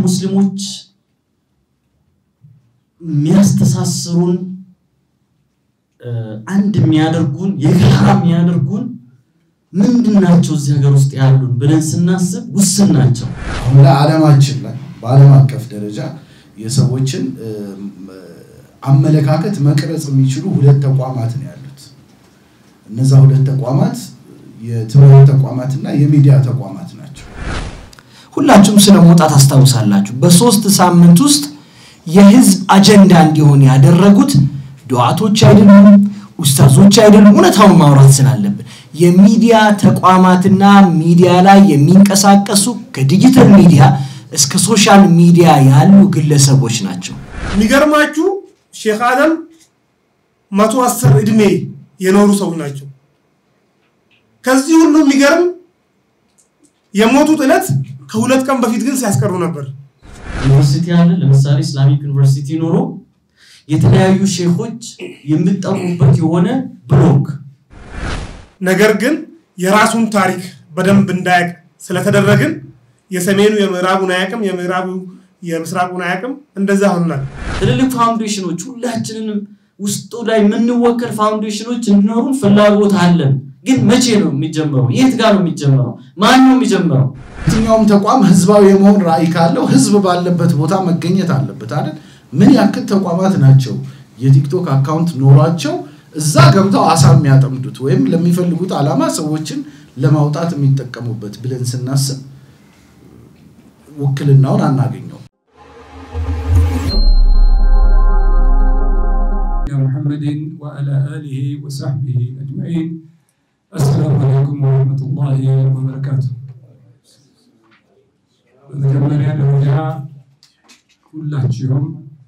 ሙስሊሞች የሚያስተሳስሩን አንድ የሚያደርጉን የጋራ የሚያደርጉን ምንድን ናቸው? እዚህ ሀገር ውስጥ ያሉን ብለን ስናስብ ውስን ናቸው። አሁን ላይ ዓለማችን ላይ በዓለም አቀፍ ደረጃ የሰዎችን አመለካከት መቅረጽ የሚችሉ ሁለት ተቋማት ነው ያሉት። እነዛ ሁለት ተቋማት የትምህርት ተቋማትና የሚዲያ ተቋማት ናቸው። ሁላችሁም ስለ ሞጣ ታስታውሳላችሁ። በሶስት ሳምንት ውስጥ የህዝብ አጀንዳ እንዲሆን ያደረጉት ዱዓቶች አይደሉም፣ ኡስታዞች አይደሉም። እውነታውን ማውራት ስላለብን የሚዲያ ተቋማትና ሚዲያ ላይ የሚንቀሳቀሱ ከዲጂታል ሚዲያ እስከ ሶሻል ሚዲያ ያሉ ግለሰቦች ናቸው። የሚገርማችሁ ሼክ አደም መቶ አስር እድሜ የኖሩ ሰው ናቸው። ከዚህ ሁሉ የሚገርም የሞቱት ዕለት ከሁለት ቀን በፊት ግን ሲያስቀሩ ነበር። ዩኒቨርሲቲ አለ። ለምሳሌ ኢስላሚክ ዩኒቨርሲቲ ኖሮ የተለያዩ ሼኾች የሚጠሩበት የሆነ ብሎግ ነገር ግን የራሱን ታሪክ በደንብ እንዳያቅ ስለተደረግን የሰሜኑ የምዕራቡን አያቅም፣ የምዕራቡ የምስራቁን አያቅም። እንደዛ ሆናል። ትልልቅ ፋውንዴሽኖች ሁላችንንም ውስጡ ላይ የምንወከል ፋውንዴሽኖች እንዲኖሩን ፍላጎት አለን። ግን መቼ ነው የሚጀምረው? የት ጋር ነው የሚጀምረው? ማን ነው የሚጀምረው? የትኛውም ተቋም ህዝባዊ የመሆን ራዕይ ካለው ህዝብ ባለበት ቦታ መገኘት አለበት አይደል? ምን ያክል ተቋማት ናቸው የቲክቶክ አካውንት ኖሯቸው እዛ ገብተው አሳ የሚያጠምዱት ወይም ለሚፈልጉት ዓላማ ሰዎችን ለማውጣት የሚጠቀሙበት ብለን ስናስብ ውክልናውን አናገኘው። محمد وعلى آله وصحبه أجمعين السلام عليكم ورحمة الله وبركاته በመጀመሪያ ደረጃ ሁላችሁም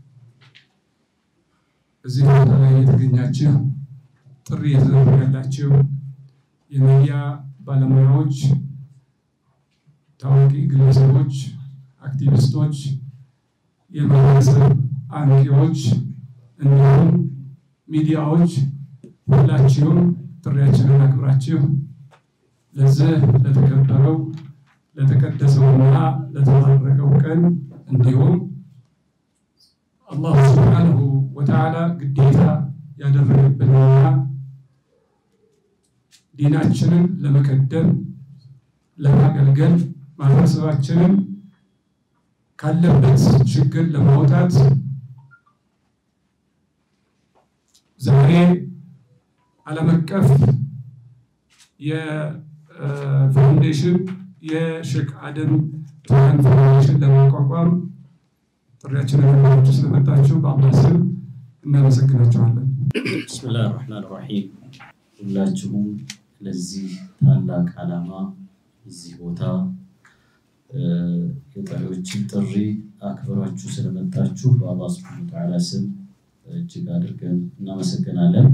እዚህ ቦታ ላይ የተገኛችሁ ጥሪ የተደረገላችሁ የሚዲያ ባለሙያዎች፣ ታዋቂ ግለሰቦች፣ አክቲቪስቶች፣ የማህበረሰብ አንቂዎች እንዲሁም ሚዲያዎች ሁላችሁም ጥሪያችንን አክብራችሁ ለዚህ ለተከበረው ለተቀደሰውና ለተባረከው ቀን እንዲሁም አላሁ ስብሓነሁ ወተዓላ ግዴታ ያደረገብንና ዲናችንን ለመቀደም ለማገልገል ማህበረሰባችንን ካለበት ችግር ለማውጣት ዛሬ ዓለም አቀፍ የፋውንዴሽን የሼክ አደም ቱሃን ፋውንዴሽን ለማቋቋም ጥሪያችንን አክብራችሁ ስለመጣችሁ በአላህ ስም እናመሰግናችኋለን። ብስምላህ ራህማን ራሒም ሁላችሁም ለዚህ ታላቅ ዓላማ እዚህ ቦታ የጠሪዎችን ጥሪ አክብራችሁ ስለመጣችሁ በአላህ ስብሐነ ወተዓላ ስም እጅግ አድርገን እናመሰግናለን።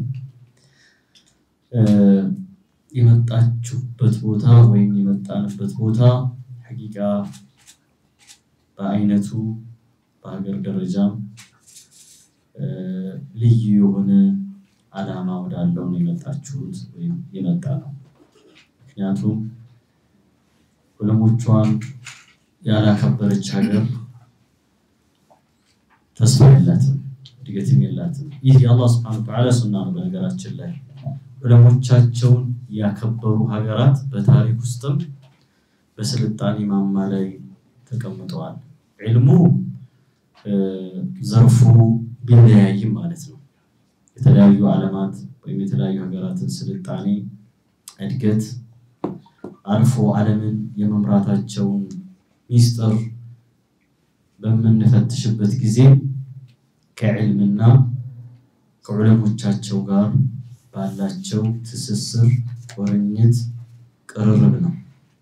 የመጣችሁበት ቦታ ወይም የመጣንበት ቦታ ሐቂቃ በአይነቱ በሀገር ደረጃም ልዩ የሆነ ዓላማ ወዳለው ነው የመጣችሁት ወይም የመጣ ነው። ምክንያቱም ዑለሞቿን ያላከበረች ሀገር ተስፋ የላትም፣ እድገትም የላትም። ይህ የአላህ ስብሐነ ወተዓላ ሱና ነው። በነገራችን ላይ ዑለሞቻቸውን ያከበሩ ሀገራት በታሪክ ውስጥም በስልጣኔ ማማ ላይ ተቀምጠዋል። ዒልሙ ዘርፉ ቢለያይም ማለት ነው። የተለያዩ ዓለማት ወይም የተለያዩ ሀገራትን ስልጣኔ እድገት አልፎ ዓለምን የመምራታቸውን ሚስጥር በምንፈትሽበት ጊዜ ከዕልምና ከዑለሞቻቸው ጋር ባላቸው ትስስር፣ ቁርኝት፣ ቅርርብ ነው።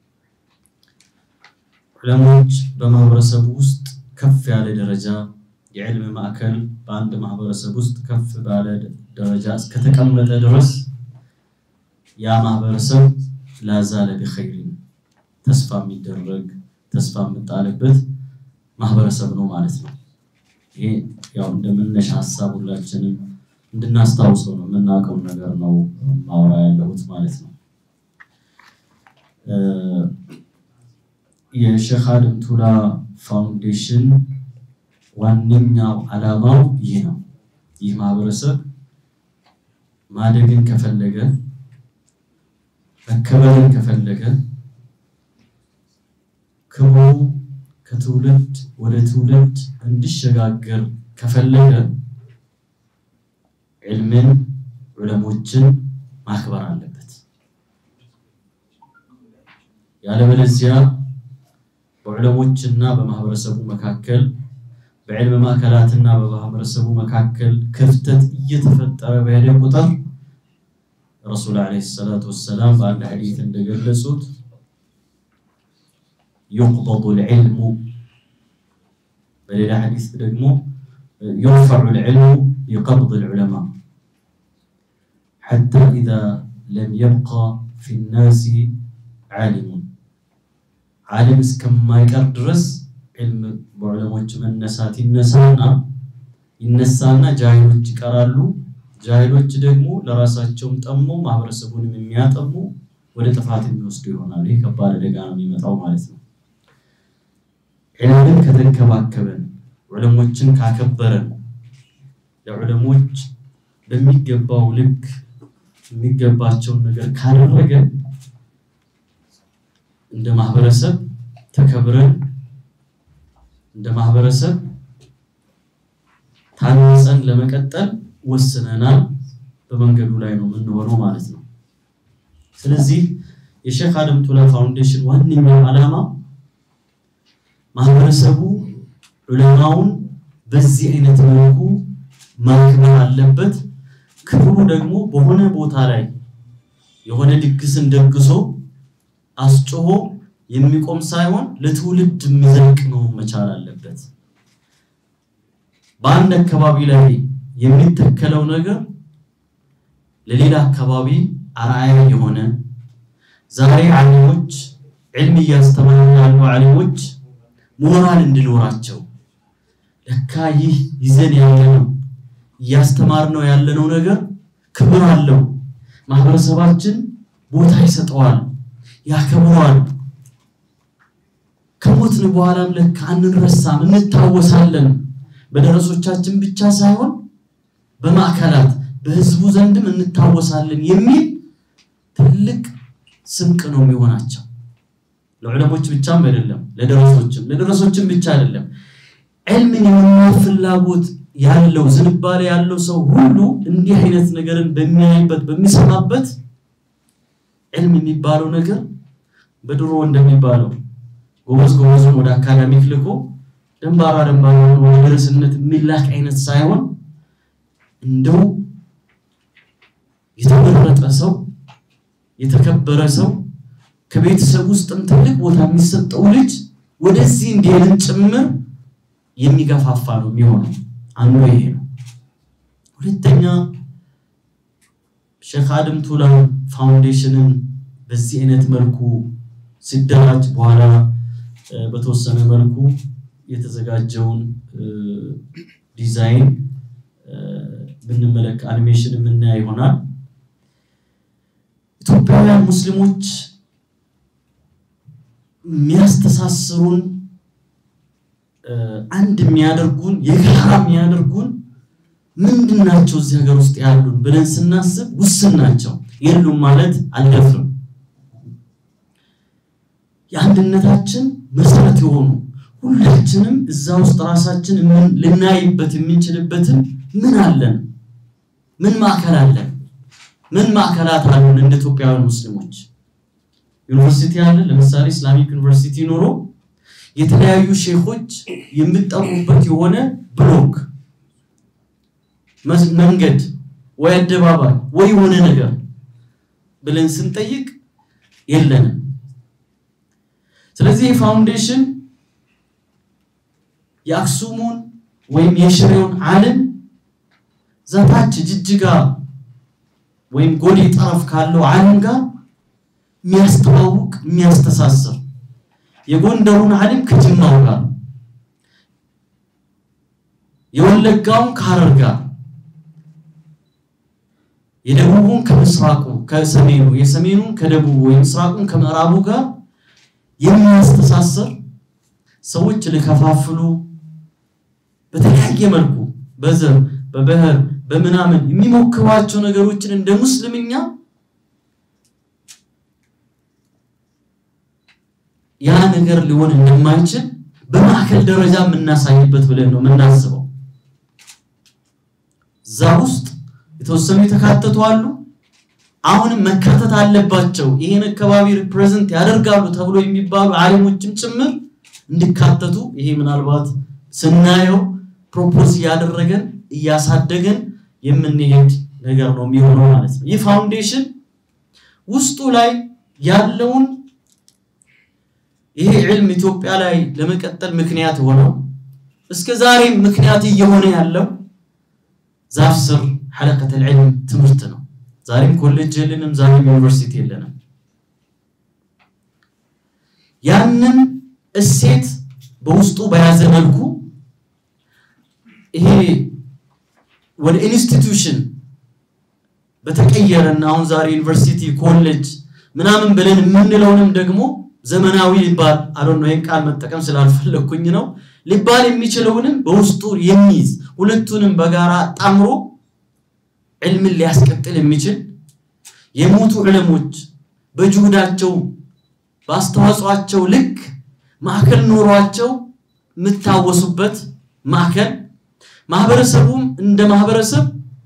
ዑለሞች በማህበረሰቡ ውስጥ ከፍ ያለ ደረጃ የዕልም ማዕከል በአንድ ማህበረሰብ ውስጥ ከፍ ባለ ደረጃ እስከተቀመጠ ድረስ ያ ማህበረሰብ ላዛለ ቢኸይሪን ተስፋ የሚደረግ ተስፋ የምጣልበት ማህበረሰብ ነው ማለት ነው። ይሄ ያው እንደመነሻ ሀሳብ ሁላችንም እንድናስታውሰው ነው የምናውቀውን ነገር ነው ማውራ ያለሁት ማለት ነው። የሼክ አደም ቱላ ፋውንዴሽን ዋነኛው ዓላማው ይህ ነው። ይህ ማህበረሰብ ማደግን ከፈለገ መከበርን ከፈለገ ክብሩ ከትውልድ ወደ ትውልድ እንዲሸጋገር ከፈለገ ዕልምን ዑለሞችን ማክበር አለበት። ያለበለዚያ በዑለሞችና በማህበረሰቡ መካከል በዕልም ማዕከላትና በማህበረሰቡ መካከል ክፍተት እየተፈጠረ በሄደ ቁጥር ረሱል ዓለይሂ ሰላቱ ወሰላም በአንድ ሐዲት እንደገለጹት ዩቅበዱ ልዕልሙ በሌላ ሐዲስ ደግሞ ዩርፈዑ ልዕልሙ ቢቀብድ ልዑለማ ሐታ ኢዛ ለም የብቃ ፊ ናሲ ዓሊሙን ዓሊም እስከማይቀር ድረስ ዕልም በዑለሞች መነሳት ይነሳና ይነሳና ጃሂሎች ይቀራሉ። ጃሂሎች ደግሞ ለራሳቸውም ጠሞ ማህበረሰቡንም የሚያጠሙ ወደ ጥፋት የሚወስዱ ይሆናሉ። ይህ ከባድ አደጋ ነው የሚመጣው ማለት ነው። ዕልምን ከተንከባከበን፣ ዑለሞችን ካከበረን፣ ለዑለሞች በሚገባው ልክ የሚገባቸውን ነገር ካደረገን እንደ ማህበረሰብ ተከብረን እንደ ማህበረሰብ ታንጸን ለመቀጠል ወስነናል። በመንገዱ ላይ ነው የምንሆነው ማለት ነው። ስለዚህ የሼክ አደም ቱላ ፋውንዴሽን ዋነኛው ዓላማ ማህበረሰቡ ዑለማውን በዚህ አይነት መልኩ ማክበር አለበት። ክብሩ ደግሞ በሆነ ቦታ ላይ የሆነ ድግስን ደግሶ አስጮሆ የሚቆም ሳይሆን ለትውልድ የሚዘልቅ ነው መቻል አለበት። በአንድ አካባቢ ላይ የሚተከለው ነገር ለሌላ አካባቢ አርአያ የሆነ ዛሬ ዓሊሞች ዕልም እያስተማሩ ያሉ ዓሊሞች ሞራል እንዲኖራቸው ለካ ይህ ይዘን ያለነው እያስተማርነው ያለነው ነገር ክብር አለው፣ ማህበረሰባችን ቦታ ይሰጠዋል፣ ያከብረዋል። ከሞትን በኋላም ለካ አንረሳም፣ እንታወሳለን። በደረሶቻችን ብቻ ሳይሆን በማዕከላት በህዝቡ ዘንድም እንታወሳለን የሚል ትልቅ ስንቅ ነው የሚሆናቸው። ለዑለሞች ብቻም አይደለም፣ ለደረሶችም ለደረሶችም ብቻ አይደለም። ዕልምን የመማር ፍላጎት ያለው ዝንባሌ ያለው ሰው ሁሉ እንዲህ አይነት ነገርን በሚያይበት በሚሰማበት ዕልም የሚባለው ነገር በድሮ እንደሚባለው ጎበዝ ጎበዙን ወደ አካዳሚክ ልኮ ደንባራ ደንባራ ወደ ደረስነት የሚላክ አይነት ሳይሆን እንደው የተመረጠ ሰው የተከበረ ሰው ከቤተሰብ ውስጥም ትልቅ ቦታ የሚሰጠው ልጅ ወደዚህ እንዲሄድን ጭምር የሚገፋፋ ነው የሚሆነው። አንዱ ይሄ ነው። ሁለተኛ ሼክ አደም ቱላ ፋውንዴሽንን በዚህ አይነት መልኩ ሲደራጅ በኋላ በተወሰነ መልኩ የተዘጋጀውን ዲዛይን ብንመለክ አኒሜሽን የምናያ ይሆናል። ኢትዮጵያውያን ሙስሊሞች የሚያስተሳስሩን አንድ የሚያደርጉን የጋራ የሚያደርጉን ምንድን ናቸው? እዚህ ሀገር ውስጥ ያሉን ብለን ስናስብ ውስን ናቸው። የሉም ማለት አልደፍርም። የአንድነታችን መሰረት የሆኑ ሁላችንም እዛ ውስጥ ራሳችን ልናይበት የምንችልበትን ምን አለን? ምን ማዕከል አለን? ምን ማዕከላት አሉን? እንደ ኢትዮጵያውያን ሙስሊሞች ዩኒቨርሲቲ አለ። ለምሳሌ ኢስላሚክ ዩኒቨርሲቲ ኖሮ የተለያዩ ሼኾች የሚጠሩበት የሆነ ብሎክ መንገድ ወይ አደባባይ ወይ የሆነ ነገር ብለን ስንጠይቅ የለንም። ስለዚህ ፋውንዴሽን የአክሱሙን ወይም የሽሬውን ዓለም ዘታች ጅጅጋ ወይም ጎዴ ጠረፍ ካለው ዓለም ጋር የሚያስተዋውቅ የሚያስተሳስር የጎንደሩን ዓለም ከጅማው ጋር የወለጋውን ከሐረር ጋር የደቡቡን ከምስራቁ ከሰሜኑ የሰሜኑን ከደቡቡ የምስራቁን ከምዕራቡ ጋር የሚያስተሳስር ሰዎች ሊከፋፍሉ በተለያየ መልኩ በዘር በብሔር በምናምን የሚሞክሯቸው ነገሮችን እንደ ሙስልምኛ ያ ነገር ሊሆን እንደማይችል በማዕከል ደረጃ የምናሳይበት ብለን ነው የምናስበው። እዛ ውስጥ የተወሰኑ የተካተቱ አሉ። አሁንም መካተት አለባቸው። ይሄን አካባቢ ሪፕሬዘንት ያደርጋሉ ተብሎ የሚባሉ ዓሊሞችም ጭምር እንዲካተቱ ይሄ ምናልባት ስናየው ፕሮፖዝ እያደረገን እያሳደገን የምንሄድ ነገር ነው የሚሆነው ማለት ነው። ይህ ፋውንዴሽን ውስጡ ላይ ያለውን ይሄ ዕልም ኢትዮጵያ ላይ ለመቀጠል ምክንያት ሆነው እስከ ዛሬም ምክንያት እየሆነ ያለው ዛፍ ስር ሐለቀተል ዒልም ትምህርት ነው። ዛሬም ኮሌጅ የለንም፣ ዛሬም ዩኒቨርሲቲ የለንም። ያንን እሴት በውስጡ በያዘ መልኩ ይሄ ወደ ኢንስቲትዩሽን በተቀየረና አሁን ዛሬ ዩኒቨርሲቲ ኮሌጅ ምናምን ብለን የምንለውንም ደግሞ ዘመናዊ ሊባል አዶን ነው ይህን ቃል መጠቀም ስላልፈለግኩኝ ነው ሊባል የሚችለውንም በውስጡ የሚይዝ ሁለቱንም በጋራ ጣምሮ ዕልምን ሊያስቀጥል የሚችል የሞቱ ዕለሞች በጅሁዳቸው በአስተዋጽኦአቸው ልክ ማዕከል ኖሯቸው የምታወሱበት ማዕከል ማህበረሰቡም እንደ ማህበረሰብ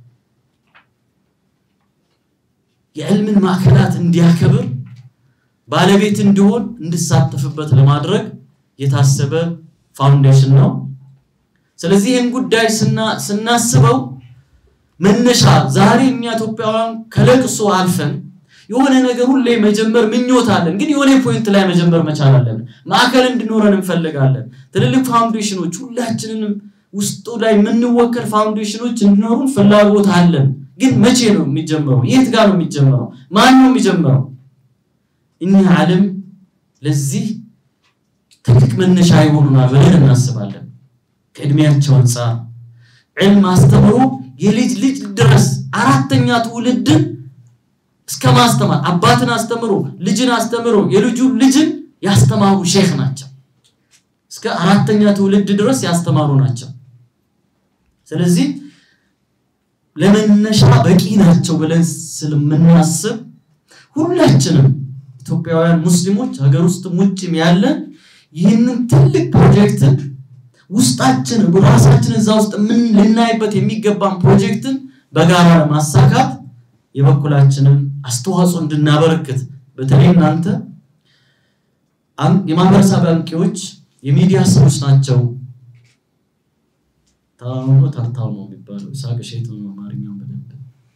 የዕልምን ማዕከላት እንዲያከብር ባለቤት እንዲሆን እንድሳተፍበት ለማድረግ የታሰበ ፋውንዴሽን ነው። ስለዚህ ይህን ጉዳይ ስናስበው መነሻ ዛሬ እኛ ኢትዮጵያውያን ከለቅሶ አልፈን የሆነ ነገር ሁሌ መጀመር ምኞት አለን፣ ግን የሆነ ፖይንት ላይ መጀመር መቻል አለን። ማዕከል እንዲኖረን እንፈልጋለን። ትልልቅ ፋውንዴሽኖች ሁላችንንም ውስጡ ላይ የምንወከል ፋውንዴሽኖች እንዲኖሩን ፍላጎት አለን። ግን መቼ ነው የሚጀምረው? የት ጋር ነው የሚጀምረው? ማን ነው የሚጀምረው? እኒህ ዓለም ለዚህ ትልቅ መነሻ ይሆኑናል ብለን እናስባለን። ከእድሜያቸው አንጻር ዕልም አስተምሮ የልጅ ልጅ ድረስ አራተኛ ትውልድን እስከ ማስተማር አባትን አስተምሮ ልጅን አስተምሮ የልጁ ልጅን ያስተማሩ ሼክ ናቸው። እስከ አራተኛ ትውልድ ድረስ ያስተማሩ ናቸው። ስለዚህ ለመነሻ በቂ ናቸው ብለን ስለምናስብ ሁላችንም ኢትዮጵያውያን ሙስሊሞች ሀገር ውስጥም ውጭም ያለን ይህንን ትልቅ ፕሮጀክትን ውስጣችን ራሳችን እዛ ውስጥ ምን ልናይበት የሚገባን ፕሮጀክትን በጋራ ለማሳካት የበኩላችንን አስተዋጽኦ እንድናበረክት በተለይ እናንተ የማህበረሰብ አንቂዎች የሚዲያ ሰዎች ናቸው። ታውኖ ታርታው ነው የሚባለው ሳቅ ሸይጥ ነው አማርኛው በደንብ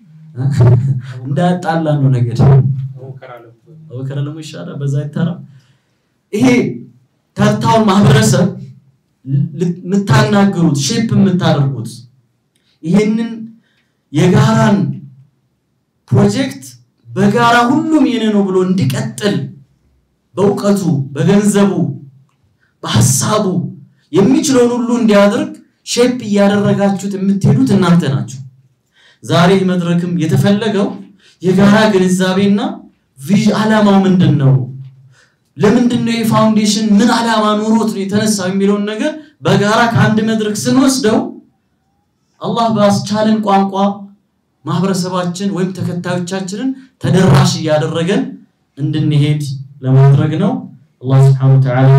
እንዳያጣላ ነው ነገር አወከረ ለሞ ይሻላል በዛ ይታራ ይሄ ተርታውን ማህበረሰብ የምታናግሩት ሼፕ የምታደርጉት ይሄንን የጋራን ፕሮጀክት በጋራ ሁሉም የኔ ነው ብሎ እንዲቀጥል በእውቀቱ በገንዘቡ በሀሳቡ የሚችለውን ሁሉ እንዲያደርግ ሼፕ እያደረጋችሁት የምትሄዱት እናንተ ናችሁ። ዛሬ መድረክም የተፈለገው የጋራ ግንዛቤና ዓላማው ምንድን ነው? ለምንድን ነው የፋውንዴሽን ምን ዓላማ ኑሮት ነው የተነሳው የሚለውን ነገር በጋራ ከአንድ መድረክ ስንወስደው አላህ ባስቻለን ቋንቋ ማህበረሰባችን ወይም ተከታዮቻችንን ተደራሽ እያደረገን እንድንሄድ ለማድረግ ነው። አላህ ስብሐነሁ ወተዓላ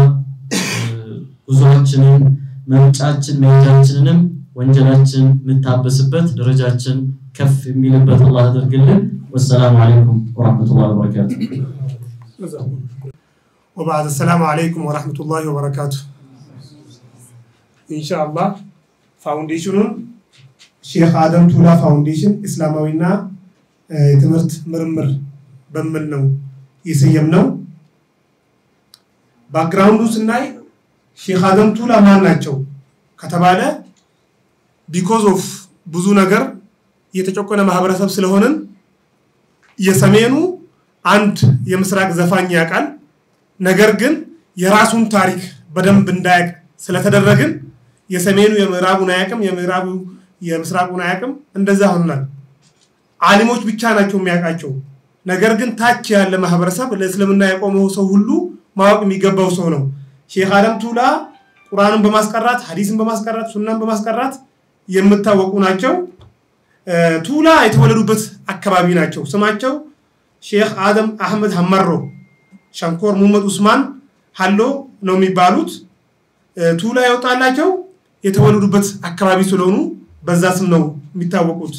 ጉዞአችንን መምጫችን መሄጃችንንም ወንጀላችን የምታበስበት ደረጃችን ከፍ የሚልበት አላህ አድርግልን። ወሰላሙ አለይኩም ወራህመቱላሂ ወበረካቱ። ወባዕድ ሰላሙ አለይኩም ወራህመቱላሂ ወበረካቱ። ኢንሻአላህ ፋውንዴሽኑን ሼክ አደም ቱላ ፋውንዴሽን እስላማዊና የትምህርት ምርምር በሚል ነው የሰየምነው። ባክግራውንዱ ስናይ ሼክ አደም ቱላ ማን ናቸው ከተባለ ቢኮዝ ኦፍ ብዙ ነገር የተጨቆነ ማህበረሰብ ስለሆንን የሰሜኑ አንድ የምስራቅ ዘፋኝ ያውቃል። ነገር ግን የራሱን ታሪክ በደንብ እንዳያውቅ ስለተደረግን የሰሜኑ የምዕራቡን አያውቅም፣ የምዕራቡ የምስራቁን አያውቅም። እንደዛ ሆናል። አሊሞች ብቻ ናቸው የሚያውቃቸው። ነገር ግን ታች ያለ ማህበረሰብ ለእስልምና የቆመው ሰው ሁሉ ማወቅ የሚገባው ሰው ነው። ሼክ አደም ቱላ ቁርአንን በማስቀራት ሀዲስን በማስቀራት ሱናን በማስቀራት የምታወቁ ናቸው። ቱላ የተወለዱበት አካባቢ ናቸው። ስማቸው ሼክ አደም አህመድ ሀመሮ ሸንኮር ሙመድ ኡስማን ሀሎ ነው የሚባሉት። ቱላ የወጣላቸው የተወለዱበት አካባቢ ስለሆኑ በዛ ስም ነው የሚታወቁት።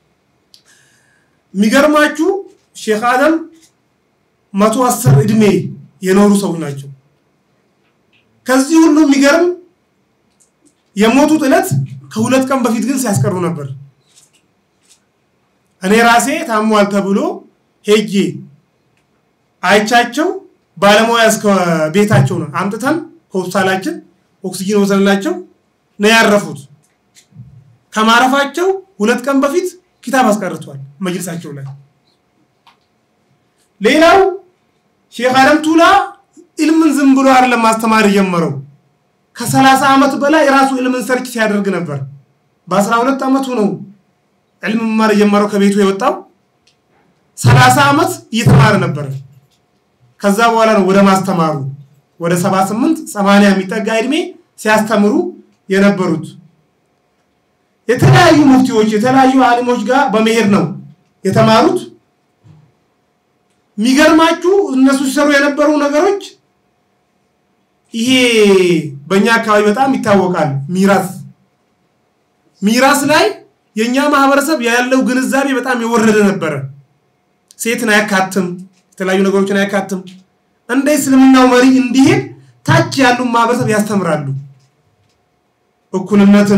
የሚገርማችሁ ሼክ አደም መቶ አስር እድሜ የኖሩ ሰዎች ናቸው። ከዚህ ሁሉ የሚገርም የሞቱት ዕለት ከሁለት ቀን በፊት ግን ሲያስቀሩ ነበር። እኔ ራሴ ታሟል ተብሎ ሄጄ አይቻቸው ባለሙያ እስከ ቤታቸው ነው አምጥተን ከሆስፒታላችን ኦክሲጂን ወሰንላቸው ነው ያረፉት። ከማረፋቸው ሁለት ቀን በፊት ኪታብ አስቀርቷል መጅልሳቸው ላይ። ሌላው ሼክ አደም ቱላ ኢልምን ዝም ብሎ አይደለም ማስተማር የጀመረው። ከሰላሳ ዓመት በላይ የራሱ ኢልምን ሰርች ሲያደርግ ነበር። በአስራ ሁለት ዓመቱ ነው ዕልም መማር የጀመረው ከቤቱ የወጣው። ሰላሳ ዓመት እየተማረ ነበር። ከዛ በኋላ ነው ወደ ማስተማሩ ወደ 78 80 የሚጠጋ እድሜ ሲያስተምሩ የነበሩት። የተለያዩ ሙፍቲዎች የተለያዩ አሊሞች ጋር በመሄድ ነው የተማሩት። የሚገርማችሁ እነሱ ሲሰሩ የነበሩ ነገሮች ይሄ በእኛ አካባቢ በጣም ይታወቃል። ሚራስ ሚራስ ላይ የእኛ ማህበረሰብ ያለው ግንዛቤ በጣም የወረደ ነበረ። ሴትን አያካትም፣ የተለያዩ ነገሮችን አያካትም። እንደ እስልምናው መሪ እንዲሄድ ታች ያሉ ማህበረሰብ ያስተምራሉ። እኩልነትን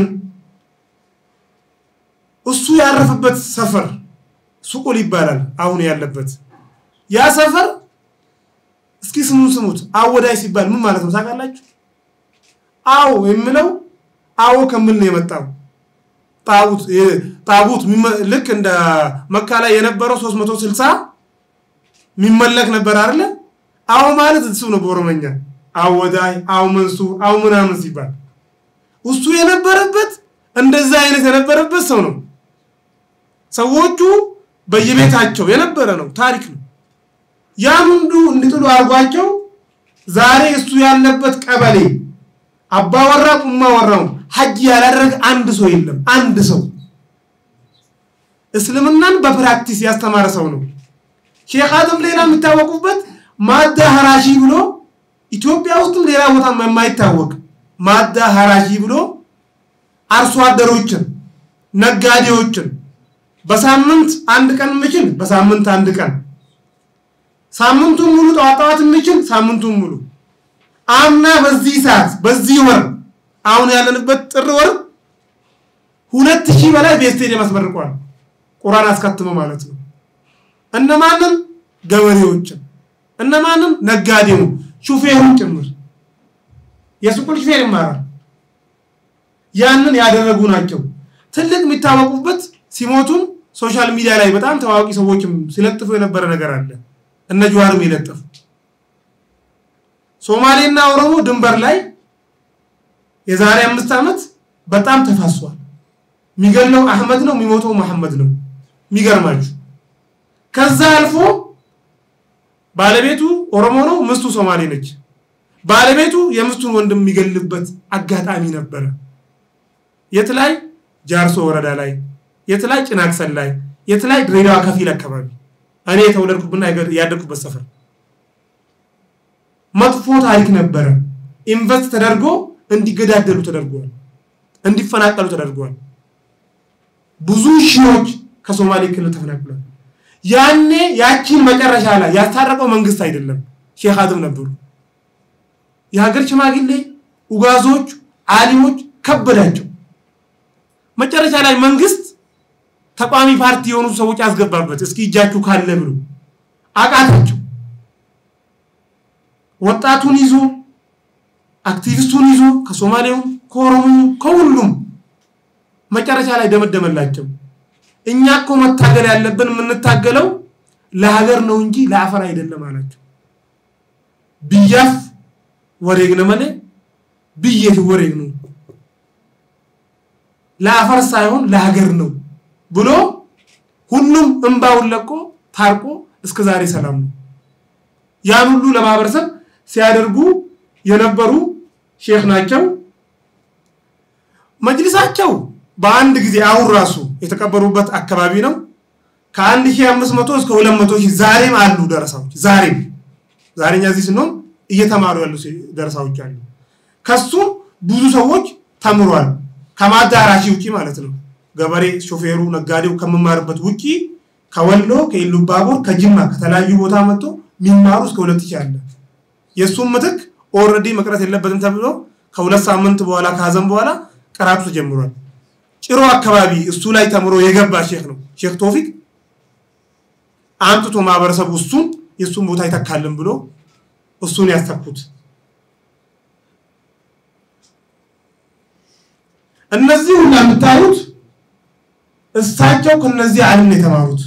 እሱ ያረፈበት ሰፈር ሱቁል ይባላል አሁን ያለበት ያ ሰፈር እስኪ ስሙን ስሙት። አወዳይ ሲባል ምን ማለት ነው ታውቃላችሁ? አዎ የሚለው አዎ ከምን ነው የመጣው? ጣቡት ጣቡት ልክ እንደ መካ ላይ የነበረው 360 የሚመለክ ነበር አይደለ? አዎ ማለት እሱ ነው በኦሮመኛ አወዳይ፣ አው መንሱር፣ አው ምናምን ሲባል እሱ የነበረበት እንደዛ አይነት የነበረበት ሰው ነው። ሰዎቹ በየቤታቸው የነበረ ነው፣ ታሪክ ነው። ያን ሁሉ እንዲጥሉ አድርጓቸው ዛሬ እሱ ያለበት ቀበሌ አባወራ ቁማወራው ሀጅ ያላደረገ አንድ ሰው የለም። አንድ ሰው እስልምናን በፕራክቲስ ያስተማረ ሰው ነው። ሼክ አደም ሌላ የሚታወቁበት ማዳ ሀራሺ ብሎ ኢትዮጵያ ውስጥም ሌላ ቦታ የማይታወቅ ማዳ ሀራሺ ብሎ አርሶ አደሮችን፣ ነጋዴዎችን በሳምንት አንድ ቀን የሚችል በሳምንት አንድ ቀን ሳምንቱን ሙሉ ጠዋት ጠዋት የሚችል ሳምንቱን ሙሉ አምና በዚህ ሰዓት በዚህ ወር አሁን ያለንበት ጥር ወር ሁለት ሺህ በላይ በስቴዲየም አስመርቋል። ቁርአን አስከትሞ ማለት ነው። እነማንም ገበሬዎችን እነማንም ነጋዴው ሹፌሩን ጭምር የሱቁን ሹፌር ይማራል። ያንን ያደረጉ ናቸው። ትልቅ የሚታወቁበት ሲሞቱም ሶሻል ሚዲያ ላይ በጣም ታዋቂ ሰዎችም ሲለጥፉ የነበረ ነገር አለ። እነ ጀዋርም የለጠፉ ሶማሌና ኦሮሞ ድንበር ላይ የዛሬ አምስት ዓመት በጣም ተፋሷል። የሚገለው አህመድ ነው፣ የሚሞተው መሐመድ ነው። የሚገርማችሁ ከዛ አልፎ ባለቤቱ ኦሮሞ ነው፣ ምስቱ ሶማሌ ነች። ባለቤቱ የምስቱን ወንድም የሚገልበት አጋጣሚ ነበረ። የት ላይ? ጃርሶ ወረዳ ላይ፣ የት ላይ? ጭናክሰን ላይ፣ የት ላይ? ድሬዳዋ ከፊል አካባቢ እኔ የተወለድኩብና ያደግኩበት ሰፈር መጥፎ ታሪክ ነበረ። ኢንቨስት ተደርጎ እንዲገዳደሉ ተደርጓል፣ እንዲፈናቀሉ ተደርጓል። ብዙ ሺዎች ከሶማሌ ክልል ተፈናቅሏል። ያኔ ያቺን መጨረሻ ላይ ያስታረቀው መንግስት አይደለም ሼክ አደም ነበሩ። የሀገር ሽማግሌ ኡጋዞች፣ አሊሞች ከበዳቸው። መጨረሻ ላይ መንግስት ተቋሚ ፓርቲ የሆኑ ሰዎች ያስገባበት እስኪ እጃችሁ ካለ ብሎ አቃታቸው። ወጣቱን ይዞ አክቲቪስቱን ይዞ ከሶማሌውም ከኦሮሞም ከሁሉም መጨረሻ ላይ ደመደመላቸው። እኛ እኮ መታገል ያለብን የምንታገለው ለሀገር ነው እንጂ ለአፈር አይደለም አላቸው። ብያፍ ወሬግነ መሌ ብዬት ወሬግ ነው ለአፈር ሳይሆን ለሀገር ነው ብሎ ሁሉም እንባውን ለቆ ታርቆ እስከ ዛሬ ሰላም ነው። ያን ሁሉ ለማህበረሰብ ሲያደርጉ የነበሩ ሼክ ናቸው። መጅልሳቸው በአንድ ጊዜ አሁን ራሱ የተቀበሩበት አካባቢ ነው። ከአንድ ሺህ አምስት መቶ እስከ ሁለት መቶ ሺህ ዛሬም አሉ ደረሳዎች። ዛሬም ዛሬኛ እዚህ ስንሆን እየተማሩ ያሉ ደረሳዎች አሉ። ከሱ ብዙ ሰዎች ተምሯል። ከማዳራሽ ውጪ ማለት ነው። ገበሬ፣ ሾፌሩ፣ ነጋዴው ከምማርበት ውጪ ከወሎ ከኢሉባቦር ከጅማ ከተለያዩ ቦታ መጥቶ የሚማሩ እስከ ሁለት ሺህ አለ። የእሱም ምትክ ኦልሬዲ መቅረት የለበትም ተብሎ ከሁለት ሳምንት በኋላ ከሀዘን በኋላ ቀራቱ ተጀምሯል። ጭሮ አካባቢ እሱ ላይ ተምሮ የገባ ሼክ ነው ሼክ ቶፊቅ አምጥቶ ማህበረሰቡ እሱን የእሱን ቦታ ይተካልን ብሎ እሱን ያስተኩት። እነዚህ ሁላ የምታዩት እሳቸው ከነዚህ ዓለም ነው የተማሩት።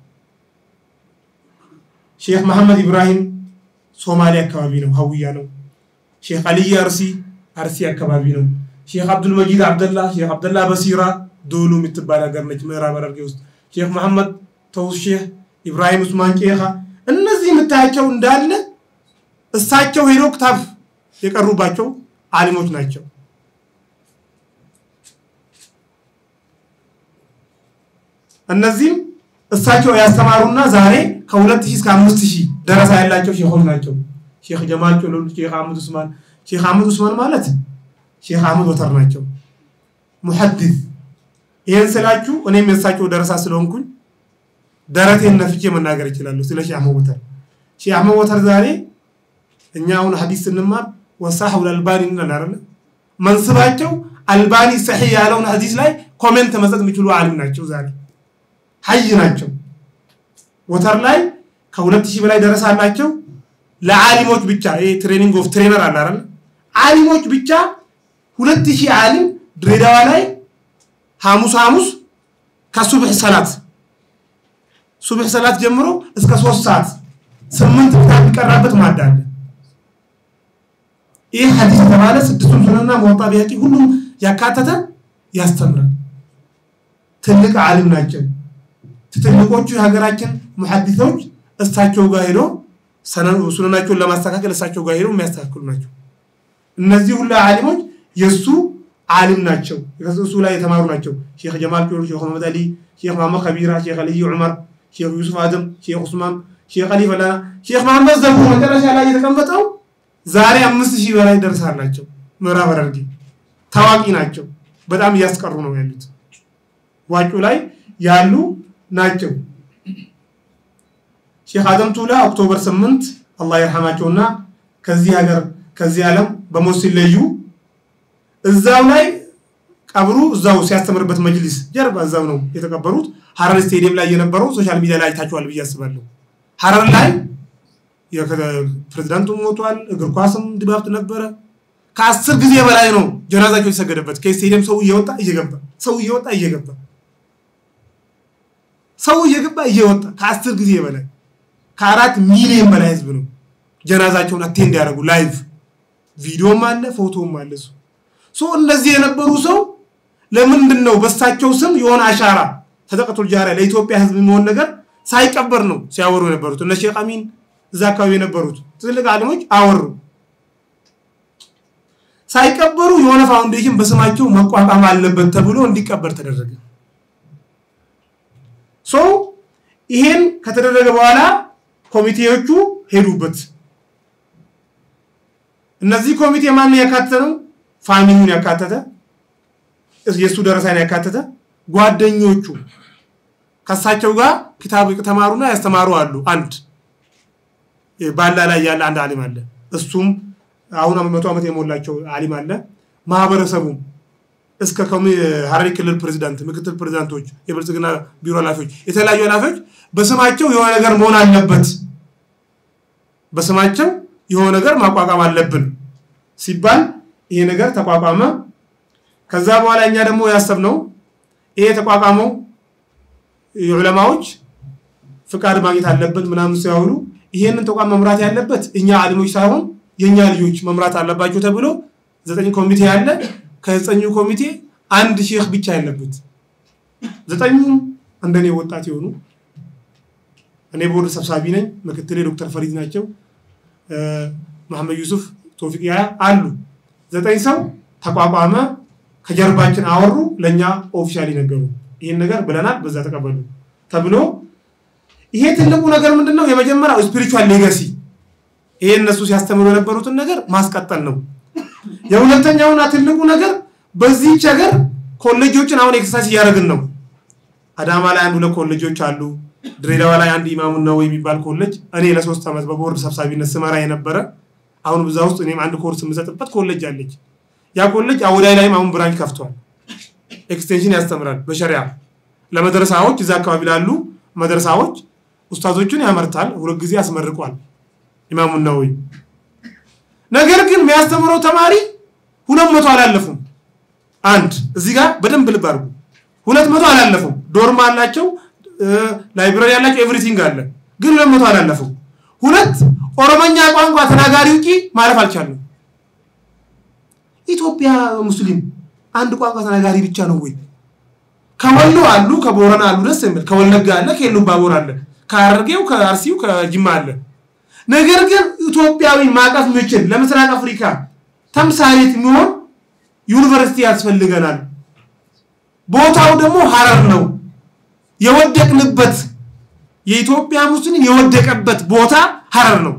ሼክ መሐመድ ኢብራሂም ሶማሌ አካባቢ ነው፣ ሀውያ ነው። ሼክ አልይ አርሲ አርሲ አካባቢ ነው። ሼክ አብዱል መጂድ አብደላ ሼክ አብደላ በሲራ ዶሉ የምትባል ሀገር ነች፣ ምዕራብ ሐረርጌ ውስጥ። ሼክ መሐመድ ተውስ ሼክ ኢብራሂም ኡስማን ቄኻ እነዚህ የምታያቸው እንዳለ እሳቸው ሄዶ ክታብ የቀሩባቸው አሊሞች ናቸው። እነዚህም እሳቸው ያስተማሩና ዛሬ ከሁለት ሺህ እስከ አምስት ሺህ ደረሳ ያላቸው ሼኾች ናቸው። ሼክ ጀማል ጮሎሉ፣ ሼክ አህመድ ኡስማን። ሼክ አህመድ ኡስማን ማለት ሼክ አህመድ ወተር ናቸው፣ ሙሐዲስ። ይህን ስላችሁ እኔም የእሳቸው ደረሳ ስለሆንኩኝ ደረቴን ነፍቼ መናገር እችላለሁ ስለ ሼህ አህመድ ወተር። ሼህ አህመድ ወተር ዛሬ እኛ አሁን ሐዲስ ስንማር ወሳህ አልባኒ እንላለን አይደል? መንስባቸው አልባኒ ሰሒህ ያለውን ሐዲስ ላይ ኮሜንት መስጠት የሚችሉ ዓሊም ናቸው ዛሬ ሀይ ናቸው። ወተር ላይ ከሁለት ሺህ በላይ ደረሳ አላቸው። ለዓሊሞች ብቻ ይሄ ትሬኒንግ ኦፍ ትሬነር አለ አይደል? ዓሊሞች ብቻ ሁለት ሺህ ዓሊም ድሬዳዋ ላይ ሐሙስ ሐሙስ ከሱብሕ ሰላት ሱብሕ ሰላት ጀምሮ እስከ ሶስት ሰዓት ስምንት ክታብ የሚቀራበት ማዳ አለ። ይህ ሐዲስ የተባለ ስድስቱን ሱነና መወጣ ቢያቂ ሁሉም ያካተተ ያስተምራል። ትልቅ ዓሊም ናቸው። ትልቆቹ የሀገራችን ሙሐዲሶች እሳቸው ጋር ሄዶ ሱነናቸውን ለማስተካከል እሳቸው ጋር ሄዶ የሚያስተካክሉ ናቸው። እነዚህ ሁላ ዓሊሞች የእሱ ዓሊም ናቸው። እሱ ላይ የተማሩ ናቸው። ሼክ ጀማል ጮሎ፣ ሼክ መሐመድ አሊ፣ ሼክ መሐመድ ከቢራ፣ ሼክ አልይ ዑመር፣ ሼክ ዩሱፍ አደም፣ ሼክ ኡስማን፣ ሼክ አሊ ፈላና፣ ሼክ መሐመድ ዘቡ መጨረሻ ላይ የተቀመጠው ዛሬ አምስት ሺህ በላይ ደርሳላቸው። ምዕራብ ሐረርጌ ታዋቂ ናቸው። በጣም እያስቀሩ ነው ያሉት። ዋጩ ላይ ያሉ ናቸው። ሼክ አደም ቱላ ኦክቶበር 8 አላህ ይርሐማቸውና ከዚህ ሀገር ከዚህ ዓለም በሞት ሲለዩ እዛው ላይ ቀብሩ እዛው ሲያስተምርበት መጅሊስ ጀርባ እዛው ነው የተቀበሩት። ሀረር ስቴዲየም ላይ የነበረው ሶሻል ሚዲያ ላይ አይታችኋል ብዬ አስባለሁ። ሀረር ላይ ፕሬዚዳንቱም ሞቷል። እግር ኳስም ድባብ ነበረ። ከአስር ጊዜ በላይ ነው ጀናዛቸው የተሰገደበት። ከስቴዲየም ሰው እየወጣ እየገባ ሰው እየወጣ እየገባ ሰው እየገባ እየወጣ ከአስር ጊዜ በላይ ከአራት ሚሊዮን በላይ ህዝብ ነው ጀናዛቸውን አቴንድ ያደረጉ ላይቭ ቪዲዮም አለ ፎቶም አለ። እሱ ሶ እነዚህ የነበሩ ሰው ለምንድን ነው በሳቸው ስም የሆነ አሻራ ሰደቀቱል ጃሪያ ለኢትዮጵያ ህዝብ የሚሆን ነገር ሳይቀበር ነው ሲያወሩ የነበሩት እነ ሼክ አሚን እዛ አካባቢ የነበሩት ትልቅ ዓሊሞች አወሩ። ሳይቀበሩ የሆነ ፋውንዴሽን በስማቸው መቋቋም አለበት ተብሎ እንዲቀበር ተደረገ። ሶ ይሄን ከተደረገ በኋላ ኮሚቴዎቹ ሄዱበት። እነዚህ ኮሚቴ ማንን ያካተተ ነው? ፋሚሊውን ያካተተ የእሱ ደረሳን ያካተተ ጓደኞቹ ከሳቸው ጋር ክታብ ተማሩና ያስተማሩ አሉ። አንድ ባላ ላይ ያለ አንድ ዓሊም አለ። እሱም አሁን መቶ ዓመት የሞላቸው ዓሊም አለ። ማህበረሰቡም እስከ ሀረሪ ክልል ፕሬዚዳንት፣ ምክትል ፕሬዚዳንቶች፣ የብልጽግና ቢሮ ኃላፊዎች፣ የተለያዩ ኃላፊዎች በስማቸው የሆነ ነገር መሆን አለበት፣ በስማቸው የሆነ ነገር ማቋቋም አለብን ሲባል ይሄ ነገር ተቋቋመ። ከዛ በኋላ እኛ ደግሞ ያሰብነው ይሄ የተቋቋመው የዑለማዎች ፍቃድ ማግኘት አለበት ምናምን ሲያውሉ ይሄንን ተቋም መምራት ያለበት እኛ አሊሞች ሳይሆን የእኛ ልጆች መምራት አለባቸው ተብሎ ዘጠኝ ኮሚቴ ያለ ከዘጠኙ ኮሚቴ አንድ ሼክ ብቻ ያለበት ዘጠኙም እንደኔ ወጣት የሆኑ እኔ ቦርድ ሰብሳቢ ነኝ። ምክትሌ ዶክተር ፈሪድ ናቸው። መሐመድ ዩሱፍ ቶፊቅ ያ አሉ። ዘጠኝ ሰው ተቋቋመ። ከጀርባችን አወሩ፣ ለእኛ ኦፊሻሊ ነገሩ። ይህን ነገር ብለናል፣ በዛ ተቀበሉ ተብሎ ይሄ ትልቁ ነገር ምንድን ነው? የመጀመሪያው ስፒሪቹዋል ሌጋሲ ይሄ እነሱ ሲያስተምሩ የነበሩትን ነገር ማስቀጠል ነው። የሁለተኛውና ትልቁ ነገር በዚህች ሀገር ኮሌጆችን አሁን ኤክሰርሳይዝ እያደረግን ነው። አዳማ ላይ አንድ ሁለት ኮሌጆች አሉ። ድሬዳዋ ላይ አንድ ኢማሙ ነው የሚባል ኮሌጅ እኔ ለሶስት ዓመት በቦርድ ሰብሳቢነት ስመራ የነበረ አሁን ብዛ ውስጥ እኔም አንድ ኮርስ የምሰጥበት ኮሌጅ አለች። ያ ኮሌጅ አውዳይ ላይም አሁን ብራንች ከፍቷል። ኤክስቴንሽን ያስተምራል በሸሪያ ለመድረሳዎች እዛ አካባቢ ላሉ መድረሳዎች ኡስታዞቹን ያመርታል። ሁለት ጊዜ ያስመርቋል ኢማሙ ነወዊ። ነገር ግን የሚያስተምረው ተማሪ ሁለት መቶ አላለፉም። አንድ እዚህ ጋር በደንብ ልብ አድርጉ። ሁለት መቶ አላለፉም። ዶርም አላቸው፣ ላይብራሪ ያላቸው፣ ኤቭሪቲንግ አለ። ግን ሁለት መቶ አላለፉም። ሁለት ኦሮመኛ ቋንቋ ተናጋሪ ውጪ ማለፍ አልቻለም። ኢትዮጵያ ሙስሊም አንድ ቋንቋ ተናጋሪ ብቻ ነው ወይ? ከወሎ አሉ፣ ከቦረና አሉ፣ ደስ የሚል ከወለጋ አለ፣ ከኢሉባቦር አለ፣ ከሐረርጌው፣ ከአርሲው፣ ከጅማ አለ። ነገር ግን ኢትዮጵያዊ ማቀፍ የሚችል ለምስራቅ አፍሪካ ተምሳሌት የሚሆን ዩኒቨርሲቲ ያስፈልገናል። ቦታው ደግሞ ሀረር ነው። የወደቅንበት የኢትዮጵያ ሙስሊም የወደቀበት ቦታ ሀረር ነው።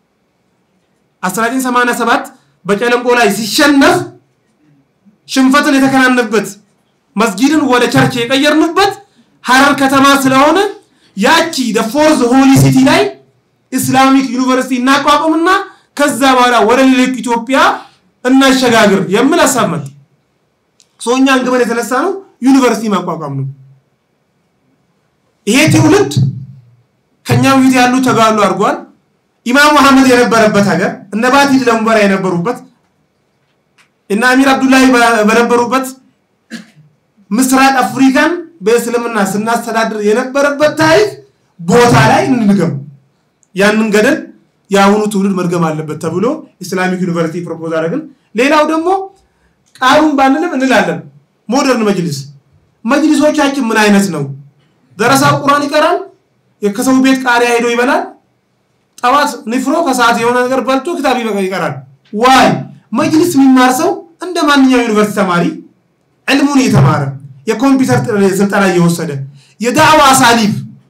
1987 በጨለንቆ ላይ ሲሸነፍ ሽንፈትን የተከናንበት መስጊድን ወደ ቸርች የቀየርንበት ሀረር ከተማ ስለሆነ ያቺ ፎርዝ ሆሊ ሲቲ ላይ ኢስላሚክ ዩኒቨርሲቲ እናቋቁምና ከዛ በኋላ ወደ ሌሎች ኢትዮጵያ እናሸጋግር የሚል ሀሳብ መጣ። ሰውኛ አንግበን የተነሳ ነው ዩኒቨርሲቲ ማቋቋም ነው። ይሄ ትውልድ ከኛ በፊት ያሉ ተጋሉ አድርጓል። ኢማም መሐመድ የነበረበት ሀገር እነ ባቲ ለሙበራ የነበሩበት እና አሚር አብዱላሂ በነበሩበት ምስራቅ አፍሪካን በእስልምና ስናስተዳድር የነበረበት ታሪክ ቦታ ላይ እንድገም ያንን ገደል የአሁኑ ትውልድ መድገም አለበት ተብሎ ኢስላሚክ ዩኒቨርሲቲ ፕሮፖዝ አደረግን። ሌላው ደግሞ ቃሉን ባንልም እንላለን ሞደርን መጅሊስ መጅሊሶቻችን ምን አይነት ነው? ደረሳ ቁርአን ይቀራል፣ ከሰው ቤት ቃሪያ ሄዶ ይበላል፣ ጠዋት ንፍሮ ከሰዓት የሆነ ነገር በልቶ ክታብ ይቀራል። ዋይ መጅሊስ የሚማር ሰው እንደ ማንኛውም ዩኒቨርሲቲ ተማሪ ዕልሙን የተማረ የኮምፒውተር ስልጠና እየወሰደ የዳዕዋ አሳሊብ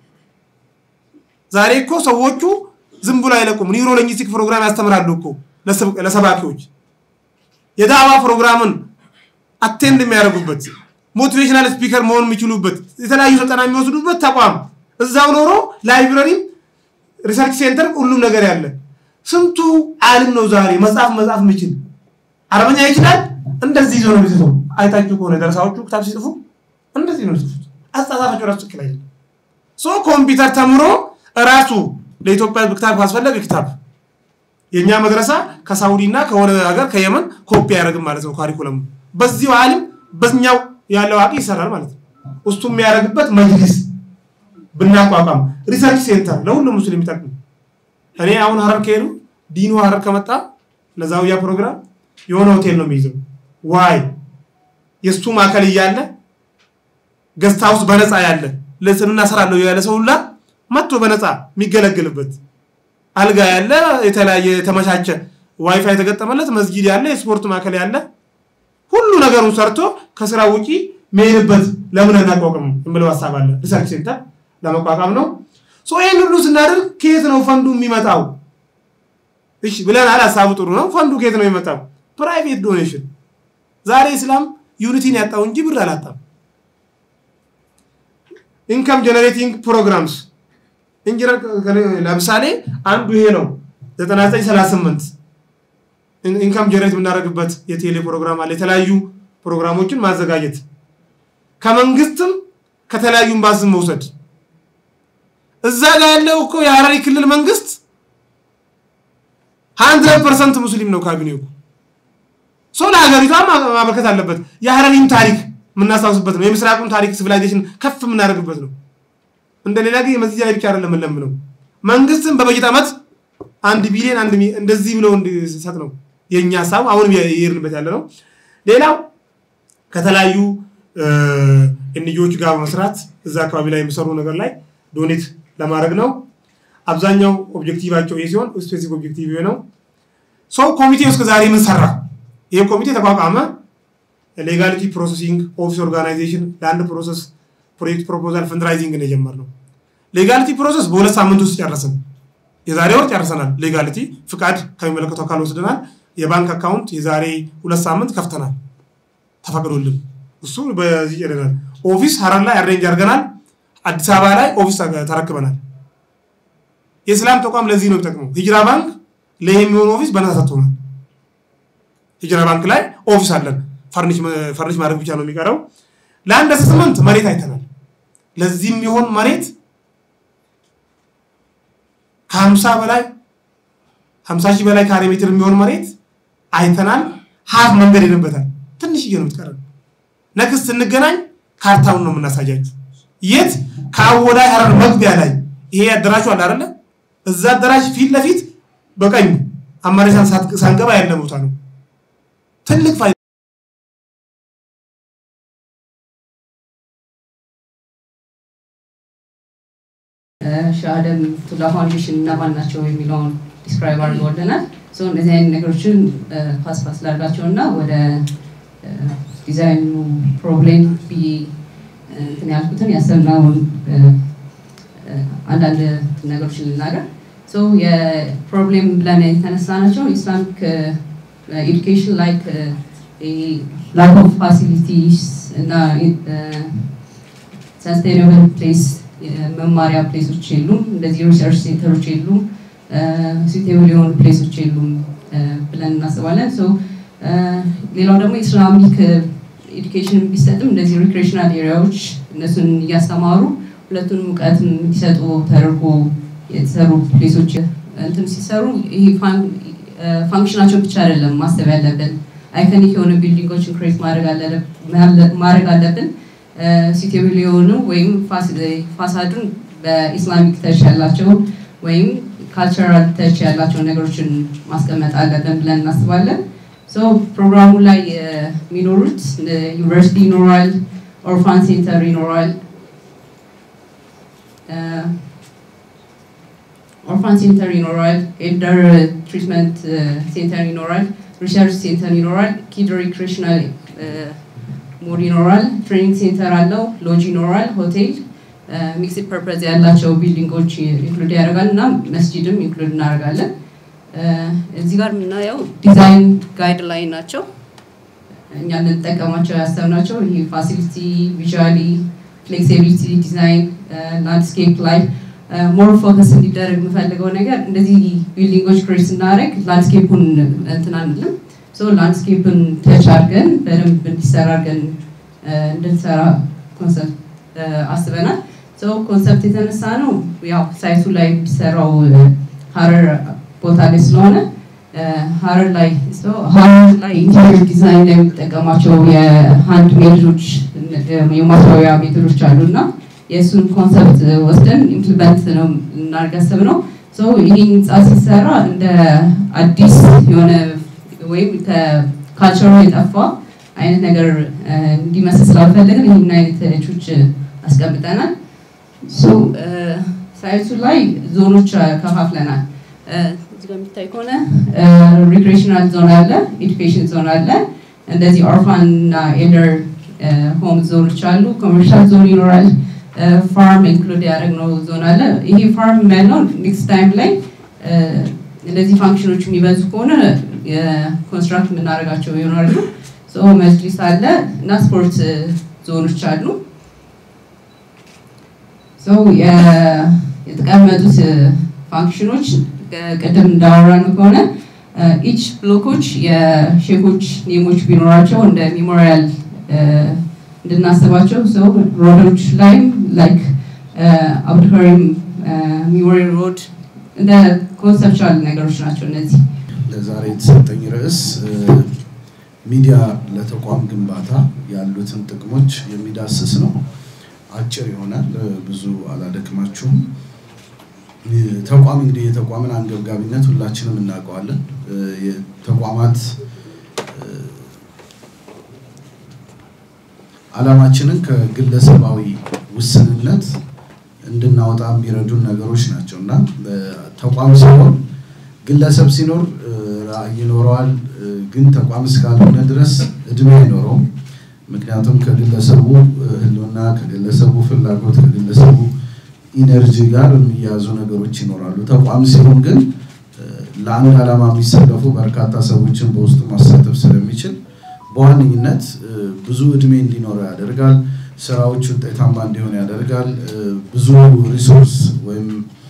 ዛሬ እኮ ሰዎቹ ዝም ብሎ አይለቁም። ኒውሮ ሊንግዊስቲክ ፕሮግራም ያስተምራሉ እኮ ለሰባኪዎች የዳዕዋ ፕሮግራምን አቴንድ የሚያደርጉበት ሞቲቬሽናል ስፒከር መሆን የሚችሉበት የተለያዩ ስልጠና የሚወስዱበት ተቋም እዛው ኖሮ ላይብረሪም ሪሰርች ሴንተር ሁሉም ነገር ያለ ስንቱ ዓለም ነው ዛሬ መጽሐፍ መጽሐፍ የሚችል አረበኛ ይችላል። እንደዚህ ይዞ ነው የሚጽፈው። አይታችሁ ከሆነ ደረሳዎቹ ክታብ ሲጽፉ እንደዚህ ነው የሚጽፉት። አጻጻፋቸው ራሱ ትክክል አይደለም። ሶ ኮምፒውተር ተምሮ ራሱ ለኢትዮጵያ ክታብ ካስፈለገ ክታብ የእኛ መድረሳ ከሳውዲ እና ከሆነ ሀገር ከየመን ኮፒ አያደርግም ማለት ነው። ካሪኩለሙ በዚሁ ዓለም በኛው ያለው አቂ ይሰራል ማለት ነው። እሱ የሚያደርግበት መጅሊስ ብናቋቋም ሪሰርች ሴንተር ለሁሉም ሙስሊም የሚጠቅም እኔ አሁን ሀረር ከሄዱ ዲኑ ሀረር ከመጣ ለዛውያ ፕሮግራም የሆነ ሆቴል ነው የሚይዘው። ዋይ የእሱ ማዕከል እያለ ገስት ሃውስ በነፃ ያለ ለስንና እሰራለሁ ያለ ሰው ሁላ መጥቶ በነፃ የሚገለግልበት አልጋ ያለ የተለያየ የተመቻቸ ዋይፋይ የተገጠመለት መስጊድ ያለ የስፖርት ማዕከል ያለ ሁሉ ነገሩን ሰርቶ ከስራ ውጪ መሄድበት ለምን አናቋቁም የምለው ሀሳብ አለ። ሪሰርች ሴንተር ለመቋቋም ነው። ሶ ይህን ሁሉ ስናደርግ ከየት ነው ፈንዱ የሚመጣው? እሺ ብለናል። ሀሳቡ ጥሩ ነው። ፈንዱ ከየት ነው የሚመጣው? ፕራይቬት ዶኔሽን። ዛሬ እስላም ዩኒቲን ያጣው እንጂ ብር አላጣም። ኢንካም ጀነሬቲንግ ፕሮግራምስ ኢንጂነር ለምሳሌ አንዱ ይሄ ነው 9938 ኢንካም ጀነሬት የምናደርግበት የቴሌ ፕሮግራም አለ። የተለያዩ ፕሮግራሞችን ማዘጋጀት ከመንግስትም ከተለያዩ ኤምባሲም መውሰድ እዛ ጋር ያለው እኮ የሀረሪ ክልል መንግስት ሀንድረድ ፐርሰንት ሙስሊም ነው ካቢኔው እኮ ሰው ለሀገሪቷ ማበርከት አለበት። የሀረሪን ታሪክ የምናስታውስበት ነው። የምስራቁን ታሪክ ሲቪላይዜሽን ከፍ የምናደርግበት ነው። እንደ ሌላ ጊዜ መስጊድ ላይ ብቻ አይደለም የምንለምነው። መንግስትም በበጀት ዓመት አንድ ቢሊዮን አንድ እንደዚህ ብለው እንዲሰጥ ነው የእኛ ሀሳብ። አሁንም የሄድንበት ያለ ነው። ሌላው ከተለያዩ እንጆች ጋር በመስራት እዛ አካባቢ ላይ የሚሰሩ ነገር ላይ ዶኔት ለማድረግ ነው። አብዛኛው ኦብጀክቲቫቸው ይህ ሲሆን ስፔሲፊክ ኦብጀክቲቭ ነው። ሰው ኮሚቴ እስከ ዛሬ ምን ሰራ? ይህ ኮሚቴ ተቋቋመ። ሌጋሊቲ ፕሮሰሲንግ ኦፊስ ኦርጋናይዜሽን ለአንድ ፕሮሰስ ፕሮጀክት ፕሮፖዛል ፈንድራይዚንግ ነው የጀመርነው። ሌጋሊቲ ፕሮሰስ በሁለት ሳምንት ውስጥ ጨረስን። የዛሬ ወር ጨርሰናል። ሌጋሊቲ ፍቃድ ከሚመለከተው አካል ወስደናል። የባንክ አካውንት የዛሬ ሁለት ሳምንት ከፍተናል፣ ተፈቅዶልን እሱ በዚህ ጨርሰናል። ኦፊስ ሀረር ላይ አሬንጅ አድርገናል። አዲስ አበባ ላይ ኦፊስ ተረክበናል። የእስላም ተቋም ለዚህ ነው የሚጠቅመው። ሂጅራ ባንክ ለይህ የሚሆን ኦፊስ በነፃ ሰጥቶናል። ሂጅራ ባንክ ላይ ኦፊስ አለን። ፈርኒሽ ማድረግ ብቻ ነው የሚቀረው። ለአንድ አሰስመንት መሬት አይተናል። ለዚህ የሚሆን መሬት ከሀምሳ በላይ ሀምሳ ሺህ በላይ ካሬ ሜትር የሚሆን መሬት አይተናል። ሀፍ መንገድ ሄደበታል። ትንሽዬ ነው የምትቀረን። ነክስት ስንገናኝ ካርታውን ነው የምናሳያችሁ። የት ከአወዳይ ሀረር መግቢያ ላይ ይሄ አዳራሹ አለ አይደለ? እዛ አዳራሽ ፊት ለፊት በቀኝ አማሬሳን ሳንገባ ያለ ቦታ ነው። ትልቅ ፋይዳ ሻሃደም ቱላ ፋውንዴሽን እነማን ናቸው የሚለውን ዲስክራይብ አድርገውልናል። እነዚህ አይነት ነገሮችን ፓስፓስ ላድርጋቸው እና ወደ ዲዛይኑ ፕሮብሌም ብዬ እንትን ያልኩትን ያሰብነውን አንዳንድ ነገሮችን ልናገር። የፕሮብሌም ብለን የተነሳ ናቸው ኢስላሚክ ኤዱኬሽን ላይክ ላክ ኦፍ ፋሲሊቲስ እና ሰስቴናብል ፕሌስ መማሪያ ፕሌሶች የሉም። እንደዚህ ሪሰርች ሴንተሮች የሉም። ሲቴብል የሆኑ ፕሌሶች የሉም ብለን እናስባለን። ሌላው ደግሞ ኢስላሚክ ኤዱኬሽን ቢሰጥም እንደዚህ ሪክሬሽናል ኤሪያዎች እነሱን እያስተማሩ ሁለቱን እውቀት እንዲሰጡ ተደርጎ የተሰሩ ፕሌሶች እንትን ሲሰሩ ይሄ ፋንክሽናቸው ብቻ አይደለም ማሰብ ያለብን አይከኒክ የሆነ ቢልዲንጎችን ክሬት ማድረግ አለብን። ሲቴብል የሆኑ ወይም ፋሳዱን በኢስላሚክ ተች ያላቸው ወይም ካልቸራል ተች ያላቸው ነገሮችን ማስቀመጥ አለብን ብለን እናስባለን። ፕሮግራሙ ላይ የሚኖሩት ዩኒቨርሲቲ ይኖራል፣ ኦርፋን ሴንተር ይኖራል፣ ኦርፋን ሴንተር ይኖራል፣ ኤልደር ትሪትመንት ሴንተር ይኖራል፣ ሪሰርች ሴንተር ይኖራል፣ ኪድ ሪክሬሽናል ሞድ ይኖራል፣ ትሬኒንግ ሴንተር አለው፣ ሎጅ ይኖራል፣ ሆቴል ሚክስድ ፐርፐዝ ያላቸው ቢልዲንጎች ኢንክሉድ ያደርጋል እና መስጂድም ኢንክሉድ እናደርጋለን። እዚህ ጋር የምናየው ዲዛይን ጋይድ ላይ ናቸው። እኛ ልንጠቀማቸው ያሰብናቸው ይህ ፋሲሊቲ ቪዥዋሊ ፍሌክሲቢሊቲ ዲዛይን ላንድስኬፕ ላይ ሞር ፎከስ እንዲደረግ የምፈልገው ነገር እንደዚህ ቢልዲንጎች ክሬት ስናደርግ ላንድስኬፑን እንትን አንልም። ላንድስኬፕን ተች አድርገን በደንብ እንዲሰራ አድርገን እንድንሰራ ኮንሰፕት አስበናል። ኮንሰፕት የተነሳ ነው ያው ሳይቱ ላይ የሚሰራው ሀረር ቦታ ላይ ስለሆነ ሀረር ላይ ሀረር ላይ ኢንቴሪየር ዲዛይን ላይ የሚጠቀማቸው የሃንድ ሜዶች የማስዋቢያ ሜቶዶች አሉ እና የእሱን ኮንሰፕት ወስደን ኢምፕሊመንት ነው እናድርግ ያሰብነው። ይህ ህንፃ ሲሰራ እንደ አዲስ የሆነ ወይም ከካልቸሩ የጠፋ አይነት ነገር እንዲመስል ስላልፈለግን ይህን አይነት ቾች አስቀምጠናል። ሳይቱ ላይ ዞኖች ከፋፍለናል። እዚህ ጋር የሚታይ ከሆነ ሪክሬሽናል ዞን አለ፣ ኤዱኬሽን ዞን አለ፣ እንደዚህ ኦርፋን እና ኤልደር ሆም ዞኖች አሉ፣ ኮመርሻል ዞን ይኖራል፣ ፋርም ኢንክሉድ ያደረግነው ዞን አለ። ይሄ ፋርም ያለው ኔክስት ታይም ላይ እንደዚህ ፋንክሽኖች የሚበዙ ከሆነ የኮንስትራክት የምናደርጋቸው ይሆናሉ። መጅሊስ አለ እና ስፖርት ዞኖች አሉ። የተቀመጡት ፋንክሽኖች ቅድም እንዳወራን ከሆነ ኢች ብሎኮች የሼኮች ኔሞች ቢኖራቸው እንደ ሜሞሪያል እንድናስባቸው ሰው ሮዶች ላይም ላይክ አብዱልከሪም ሜሞሪ ሮድ እንደ ኮንሰፕቹዋል ነገሮች ናቸው እነዚህ። ለዛሬ የተሰጠኝ ርዕስ ሚዲያ ለተቋም ግንባታ ያሉትን ጥቅሞች የሚዳስስ ነው። አጭር ይሆናል፣ ብዙ አላደክማችሁም። ተቋም እንግዲህ የተቋምን አንገብጋቢነት ሁላችንም እናውቀዋለን። የተቋማት ዓላማችንን ከግለሰባዊ ውስንነት እንድናወጣ የሚረዱን ነገሮች ናቸው እና ተቋም ሲኖር ግለሰብ ሲኖር ራዕይ ይኖረዋል፣ ግን ተቋም እስካልሆነ ድረስ እድሜ አይኖረውም። ምክንያቱም ከግለሰቡ ህልውና፣ ከግለሰቡ ፍላጎት፣ ከግለሰቡ ኢነርጂ ጋር የሚያያዙ ነገሮች ይኖራሉ። ተቋም ሲሆን ግን ለአንድ ዓላማ የሚሰለፉ በርካታ ሰዎችን በውስጡ ማሳተፍ ስለሚችል በዋነኝነት ብዙ እድሜ እንዲኖረው ያደርጋል። ስራዎች ውጤታማ እንዲሆን ያደርጋል። ብዙ ሪሶርስ ወይም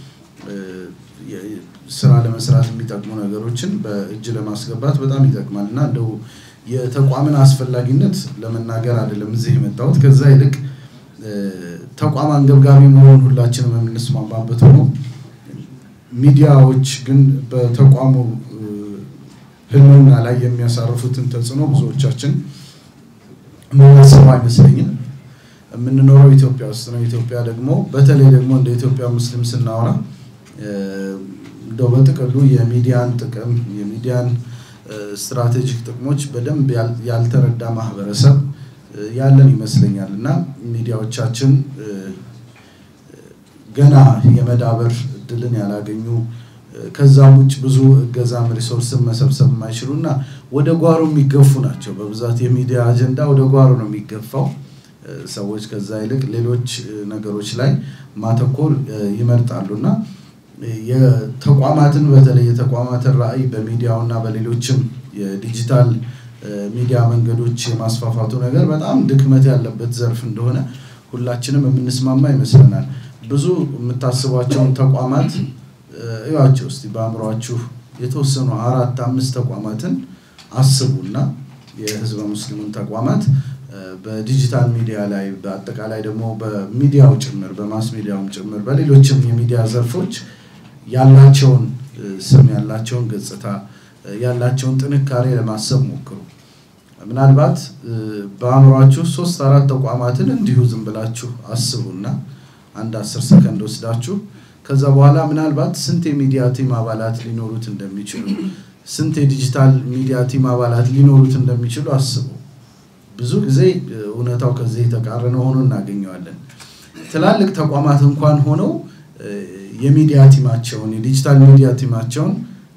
ስራ ለመስራት የሚጠቅሙ ነገሮችን በእጅ ለማስገባት በጣም ይጠቅማል እና እንደው የተቋምን አስፈላጊነት ለመናገር አይደለም እዚህ የመጣሁት። ከዛ ይልቅ ተቋም አንገብጋቢ መሆኑን ሁላችንም የምንስማማበት ሆኖ ሚዲያዎች ግን በተቋሙ ህልውና ላይ የሚያሳርፉትን ተጽዕኖ ብዙዎቻችን የምናስበው አይመስለኝም። የምንኖረው ኢትዮጵያ ውስጥ ነው። ኢትዮጵያ ደግሞ በተለይ ደግሞ እንደ ኢትዮጵያ ሙስሊም ስናወራ እንደው በጥቅሉ የሚዲያን ጥቅም የሚዲያን ስትራቴጂክ ጥቅሞች በደንብ ያልተረዳ ማህበረሰብ ያለን ይመስለኛል እና ሚዲያዎቻችን ገና የመዳበር እድልን ያላገኙ ከዛም ውጭ ብዙ እገዛም ሪሶርስን መሰብሰብ የማይችሉ እና ወደ ጓሮ የሚገፉ ናቸው። በብዛት የሚዲያ አጀንዳ ወደ ጓሮ ነው የሚገፋው። ሰዎች ከዛ ይልቅ ሌሎች ነገሮች ላይ ማተኮር ይመርጣሉ እና የተቋማትን በተለይ የተቋማትን ራዕይ በሚዲያው እና በሌሎችም የዲጂታል ሚዲያ መንገዶች የማስፋፋቱ ነገር በጣም ድክመት ያለበት ዘርፍ እንደሆነ ሁላችንም የምንስማማ ይመስለናል። ብዙ የምታስቧቸውን ተቋማት እዩዋቸው እስቲ በአእምሯችሁ የተወሰኑ አራት አምስት ተቋማትን አስቡና የህዝበ ሙስሊሙን ተቋማት በዲጂታል ሚዲያ ላይ በአጠቃላይ ደግሞ በሚዲያው ጭምር በማስ ሚዲያውም ጭምር በሌሎችም የሚዲያ ዘርፎች ያላቸውን ስም ያላቸውን ገጽታ ያላቸውን ጥንካሬ ለማሰብ ሞክሩ። ምናልባት በአእምሯችሁ ሶስት አራት ተቋማትን እንዲሁ ዝም ብላችሁ አስቡና አንድ አስር ሰከንድ ወስዳችሁ ከዛ በኋላ ምናልባት ስንት የሚዲያ ቲም አባላት ሊኖሩት እንደሚችሉ ስንት የዲጂታል ሚዲያ ቲም አባላት ሊኖሩት እንደሚችሉ አስቡ። ብዙ ጊዜ እውነታው ከዚህ የተቃረነ ሆኖ እናገኘዋለን። ትላልቅ ተቋማት እንኳን ሆነው የሚዲያ ቲማቸውን የዲጂታል ሚዲያ ቲማቸውን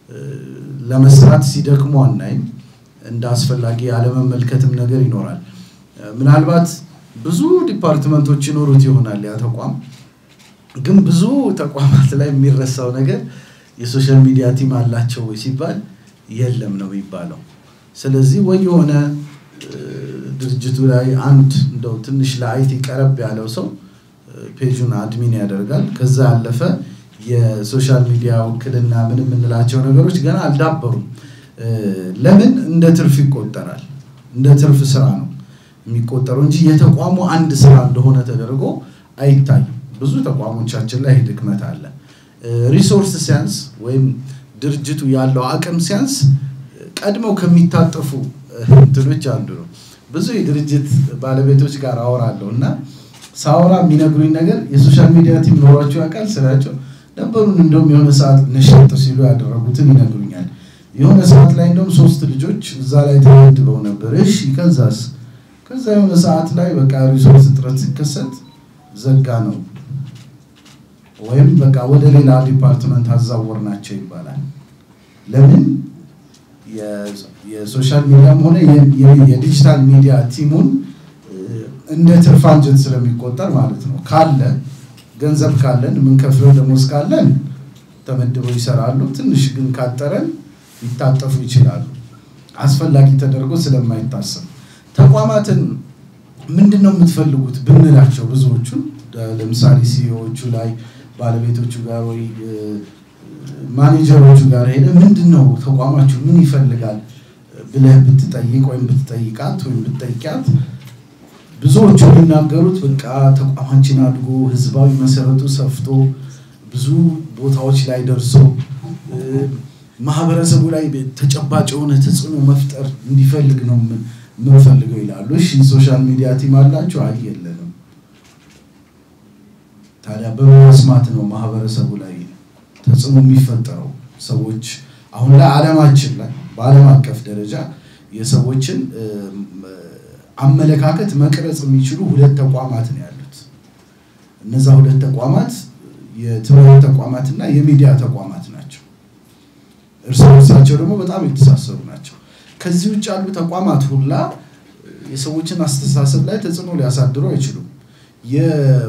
ለመስራት ሲደክሙ አናይም። እንደ አስፈላጊ ያለመመልከትም ነገር ይኖራል። ምናልባት ብዙ ዲፓርትመንቶች ይኖሩት ይሆናል ያ ተቋም ግን ብዙ ተቋማት ላይ የሚረሳው ነገር የሶሻል ሚዲያ ቲም አላቸው ወይ ሲባል የለም ነው የሚባለው። ስለዚህ ወይ የሆነ ድርጅቱ ላይ አንድ እንደው ትንሽ ለአይቲ ቀረብ ያለው ሰው ፔጁን አድሚን ያደርጋል። ከዛ ያለፈ የሶሻል ሚዲያ ውክልና ምን የምንላቸው ነገሮች ገና አልዳበሩም። ለምን እንደ ትርፍ ይቆጠራል? እንደ ትርፍ ስራ ነው የሚቆጠረው እንጂ የተቋሙ አንድ ስራ እንደሆነ ተደርጎ አይታይም። ብዙ ተቋሞቻችን ላይ ድክመት አለ። ሪሶርስ ሲያንስ ወይም ድርጅቱ ያለው አቅም ሲያንስ ቀድመው ከሚታጠፉ እንትኖች አንዱ ነው። ብዙ የድርጅት ባለቤቶች ጋር አወራለሁ እና ሳወራ የሚነግሩኝ ነገር የሶሻል ሚዲያ ቲም ኖሯቸው ያውቃል ስላቸው ነበሩን እንደውም የሆነ ሰዓት ነሸጥ ሲሉ ያደረጉትን ይነግሩኛል። የሆነ ሰዓት ላይ እንደውም ሶስት ልጆች እዛ ላይ ተመድበው ነበር። እሺ ከዛስ? ከዛ የሆነ ሰዓት ላይ በቃ ሪሶርስ እጥረት ሲከሰት ዘጋ ነው ወይም በቃ ወደ ሌላ ዲፓርትመንት አዛወር ናቸው ይባላል። ለምን የሶሻል ሚዲያም ሆነ የዲጂታል ሚዲያ ቲሙን እንደ ትርፍ አንጀት ስለሚቆጠር ማለት ነው። ካለ ገንዘብ ካለን የምንከፍለው ደሞዝ ካለን ተመድበው ይሰራሉ። ትንሽ ግን ካጠረን ሊታጠፉ ይችላሉ። አስፈላጊ ተደርጎ ስለማይታሰብ ተቋማትን ምንድን ነው የምትፈልጉት ብንላቸው ብዙዎቹን ለምሳሌ ሲኢኦዎቹ ላይ ባለቤቶቹ ጋር ወይ ማኔጀሮቹ ጋር ሄደ ምንድን ነው ተቋማችሁ ምን ይፈልጋል ብለህ ብትጠይቅ ወይም ብትጠይቃት ወይም ብትጠይቂያት ብዙዎቹ የሚናገሩት በቃ ተቋማችን አድጎ ህዝባዊ መሰረቱ ሰፍቶ ብዙ ቦታዎች ላይ ደርሶ ማህበረሰቡ ላይ ተጨባጭ የሆነ ተጽዕኖ መፍጠር እንዲፈልግ ነው የምንፈልገው ይላሉ። እሺ ሶሻል ሚዲያ ቲም አላቸው? አይ የለንም። ታዲያ በመስማት ነው ማህበረሰቡ ላይ ተጽዕኖ የሚፈጠረው። ሰዎች አሁን ላይ ዓለማችን ላይ በዓለም አቀፍ ደረጃ የሰዎችን አመለካከት መቅረጽ የሚችሉ ሁለት ተቋማት ነው ያሉት። እነዛ ሁለት ተቋማት የትምህርት ተቋማት እና የሚዲያ ተቋማት ናቸው። እርስ በርሳቸው ደግሞ በጣም የተሳሰሩ ናቸው። ከዚህ ውጭ ያሉ ተቋማት ሁላ የሰዎችን አስተሳሰብ ላይ ተጽዕኖ ሊያሳድሩ አይችሉም። የ-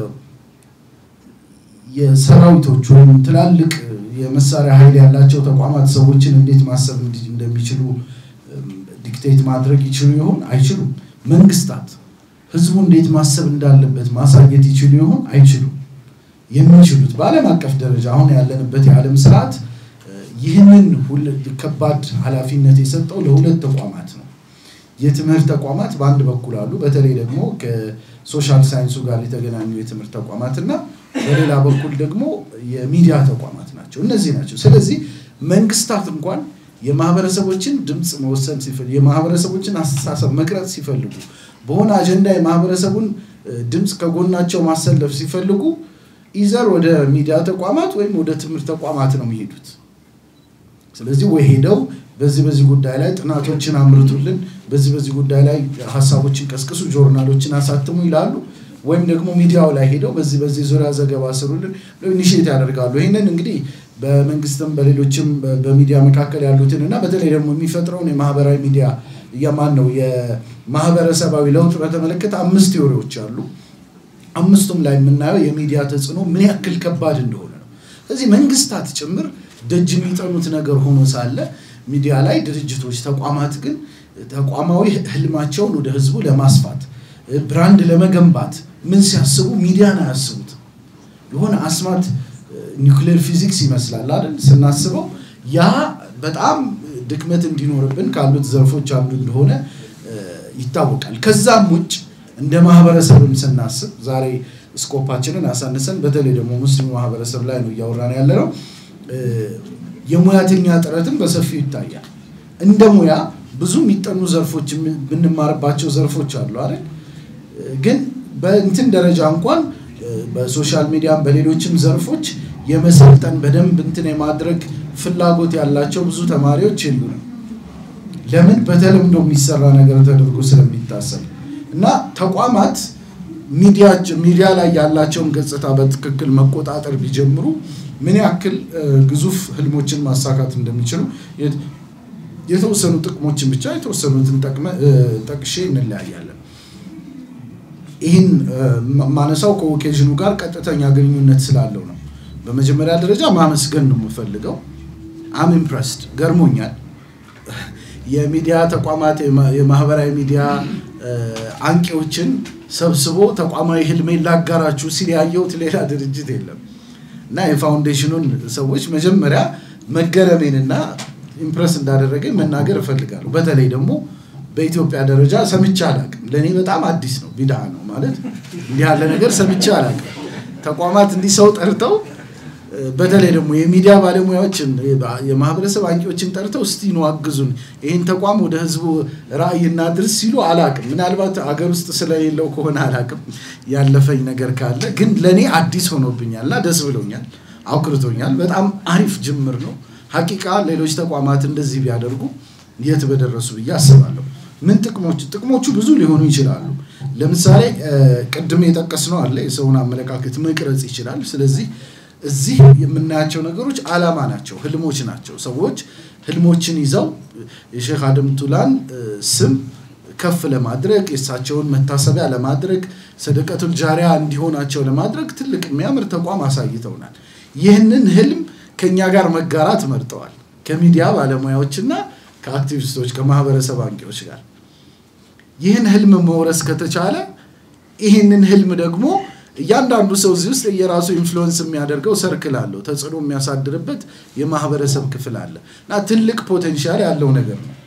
የሰራዊቶች ወይም ትላልቅ የመሳሪያ ኃይል ያላቸው ተቋማት ሰዎችን እንዴት ማሰብ እንዲ- እንደሚችሉ እም፣ ዲክቴት ማድረግ ይችሉ ይሆን? አይችሉም። መንግስታት ህዝቡ እንዴት ማሰብ እንዳለበት ማሳየት ይችሉ ይሆን? አይችሉም። የሚችሉት በዓለም አቀፍ ደረጃ አሁን ያለንበት የዓለም ስርዓት እ፣ ይህንን ሁል- ከባድ ኃላፊነት የሰጠው ለሁለት ተቋማት ነው። የትምህርት ተቋማት በአንድ በኩል አሉ። በተለይ ደግሞ ከሶሻል ሳይንሱ ጋር የተገናኙ የትምህርት ተቋማት እና በሌላ በኩል ደግሞ የሚዲያ ተቋማት ናቸው። እነዚህ ናቸው። ስለዚህ መንግስታት እንኳን የማህበረሰቦችን ድምፅ መወሰን ሲፈልጉ፣ የማህበረሰቦችን አስተሳሰብ መቅረጽ ሲፈልጉ፣ በሆነ አጀንዳ የማህበረሰቡን እ፣ ድምፅ ከጎናቸው ማሰለፍ ሲፈልጉ ኢዘር ወደ ሚዲያ ተቋማት ወይም ወደ ትምህርት ተቋማት ነው የሚሄዱት። ስለዚህ ወይ ሄደው በዚህ በዚህ ጉዳይ ላይ ጥናቶችን አምርቱልን፣ በዚህ በዚህ ጉዳይ ላይ ሀሳቦችን ቀስቅሱ፣ ጆርናሎችን አሳትሙ ይላሉ። ወይም ደግሞ ሚዲያው ላይ ሄደው በዚህ በዚህ ዙሪያ ዘገባ ስሩልን ብለው ኢኒሽት ያደርጋሉ። ይህንን እንግዲህ በመንግስትም በሌሎችም በ- በሚዲያ መካከል ያሉትን እና በተለይ ደግሞ የሚፈጥረውን የማህበራዊ ሚዲያ የማን ነው የማህበረሰባዊ ለውጥ በተመለከተ አምስት ቴዎሪዎች አሉ። አምስቱም ላይ የምናየው የሚዲያ ተጽዕኖ ምን ያክል ከባድ እንደሆነ ነው። ስለዚህ መንግስታት ጭምር ደጅ የሚጠኑት ነገር ሆኖ ሳለ ሚዲያ ላይ ድርጅቶች፣ ተቋማት ግን ተቋማዊ ህልማቸውን ወደ ህዝቡ ለማስፋት ብራንድ ለመገንባት ምን ሲያስቡ ሚዲያን አያስቡት። የሆነ አስማት ኒውክሌር ፊዚክስ ይመስላል አይደል? ስናስበው ያ በጣም ድክመት እንዲኖርብን ካሉት ዘርፎች አንዱ እንደሆነ እ፣ ይታወቃል። ከዛም ውጭ እንደ ማህበረሰብም ስናስብ ዛሬ ስኮፓችንን አሳንሰን በተለይ ደግሞ ሙስሊም ማህበረሰብ ላይ ነው እያወራን ያለ ነው። እ፣ የሙያተኛ ጥረትም በሰፊው ይታያል። እንደ ሙያ ብዙ የሚጠኑ ዘርፎች የሚ- ብንማርባቸው ዘርፎች አሉ አይደል? ግን በእንትን ደረጃ እንኳን እ፣ በሶሻል ሚዲያም በሌሎችም ዘርፎች የመሰልጠን በደንብ እንትን የማድረግ ፍላጎት ያላቸው ብዙ ተማሪዎች የሉንም። ለምን? በተለምዶ የሚሰራ ነገር ተደርጎ ስለሚታሰብ እና ተቋማት ሚዲያ ሚዲያ ላይ ያላቸውን ገጽታ በትክክል መቆጣጠር ቢጀምሩ ምን ያክል እ፣ ግዙፍ ህልሞችን ማሳካት እንደሚችሉ የት- የተወሰኑ ጥቅሞችን ብቻ የተወሰኑትን ጠቅመ- እ፣ ጠቅሼ እንለያያለን። ይህን እ፣ ማ- ማነሳው ከኦኬዥኑ ጋር ቀጥተኛ ግንኙነት ስላለው ነው። በመጀመሪያ ደረጃ ማመስገን ነው የምፈልገው። አም ኢምፕረስድ ገርሞኛል። የሚዲያ ተቋማት የማ- የማህበራዊ ሚዲያ እ፣ አንቂዎችን ሰብስቦ ተቋማዊ ህልሜን ላጋራችሁ ሲል ያየሁት ሌላ ድርጅት የለም እና የፋውንዴሽኑን ሰዎች መጀመሪያ መገረሜንና ኢምፕረስ እንዳደረገኝ መናገር እፈልጋለሁ። በተለይ ደግሞ በኢትዮጵያ ደረጃ ሰምቼ አላቅም። ለእኔ በጣም አዲስ ነው፣ ቢድዓ ነው ማለት እንዲህ ያለ ነገር ሰምቼ አላቅም። ተቋማት እንዲህ ሰው ጠርተው እ፣ በተለይ ደግሞ የሚዲያ ባለሙያዎችን የ- የማህበረሰብ አንቂዎችን ጠርተው እስቲ ነው አግዙን፣ ይህን ተቋም ወደ ህዝቡ ራዕይ እናድርስ ሲሉ አላቅም። ምናልባት አገር ውስጥ ስለሌለው ከሆነ አላቅም፣ ያለፈኝ ነገር ካለ ግን ለእኔ አዲስ ሆኖብኛል እና ደስ ብሎኛል፣ አውክርቶኛል። በጣም አሪፍ ጅምር ነው። ሀቂቃ ሌሎች ተቋማት እንደዚህ ቢያደርጉ የት በደረሱ ብዬ አስባለሁ። ምን ጥቅሞች ጥቅሞቹ ብዙ ሊሆኑ ይችላሉ። ለምሳሌ እ፣ ቅድም የጠቀስነው አለ የሰውን አመለካከት መቅረጽ ይችላል። ስለዚህ እዚህ የምናያቸው ነገሮች አላማ ናቸው፣ ህልሞች ናቸው። ሰዎች ህልሞችን ይዘው የሼክ አደም ቱላን እ፣ ስም ከፍ ለማድረግ የእሳቸውን መታሰቢያ ለማድረግ ሰደቀቱል ጃሪያ እንዲሆናቸው ለማድረግ ትልቅ የሚያምር ተቋም አሳይተውናል። ይህንን ህልም ከእኛ ጋር መጋራት መርጠዋል። ከሚዲያ ባለሙያዎችና ከአክቲቪስቶች ከማህበረሰብ አንቂዎች ጋር ይህን ህልም መውረስ ከተቻለ ይህንን ህልም ደግሞ እያንዳንዱ ሰው እዚህ ውስጥ የራሱ ኢንፍሉወንስ የሚያደርገው ሰርክል አለው፣ ተጽዕኖ የሚያሳድርበት የማህበረሰብ ክፍል አለ እና ትልቅ ፖቴንሻል ያለው ነገር ነው።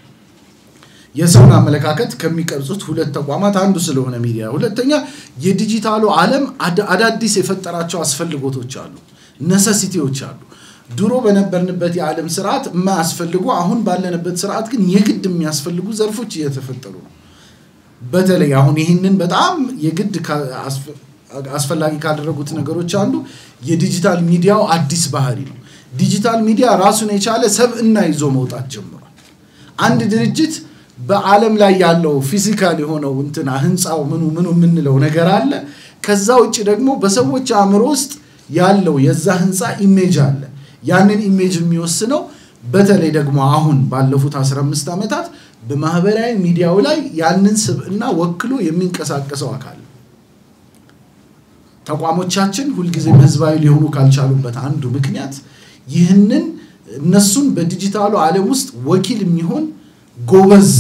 የሰውን አመለካከት ከሚቀርጹት ሁለት ተቋማት አንዱ ስለሆነ ሚዲያ፣ ሁለተኛ የዲጂታሉ ዓለም አዳ- አዳዲስ የፈጠራቸው አስፈልጎቶች አሉ፣ ነሰሲቲዎች አሉ። ድሮ በነበርንበት የዓለም ስርዓት የማያስፈልጉ አሁን ባለንበት ስርዓት ግን የግድ የሚያስፈልጉ ዘርፎች እየተፈጠሩ ነው። በተለይ አሁን ይህንን በጣም የግድ ካ- አስፈ- አስፈላጊ ካደረጉት ነገሮች አንዱ የዲጂታል ሚዲያው አዲስ ባህሪ ነው። ዲጂታል ሚዲያ ራሱን የቻለ ሰብዕና ይዞ መውጣት ጀምሯል። አንድ ድርጅት በዓለም ላይ ያለው ፊዚካል የሆነው እንትና ህንፃው ምኑ ምኑ የምንለው ነገር አለ። ከዛ ውጭ ደግሞ በሰዎች አእምሮ ውስጥ ያለው የዛ ህንፃ ኢሜጅ አለ። ያንን ኢሜጅ የሚወስነው በተለይ ደግሞ አሁን ባለፉት 15 ዓመታት በማህበራዊ ሚዲያው ላይ ያንን ስብዕና ወክሎ የሚንቀሳቀሰው አካል ነው። ተቋሞቻችን ሁልጊዜም ህዝባዊ ሊሆኑ ካልቻሉበት አንዱ ምክንያት ይህንን እነሱን በዲጂታሉ ዓለም ውስጥ ወኪል የሚሆን ጎበዝ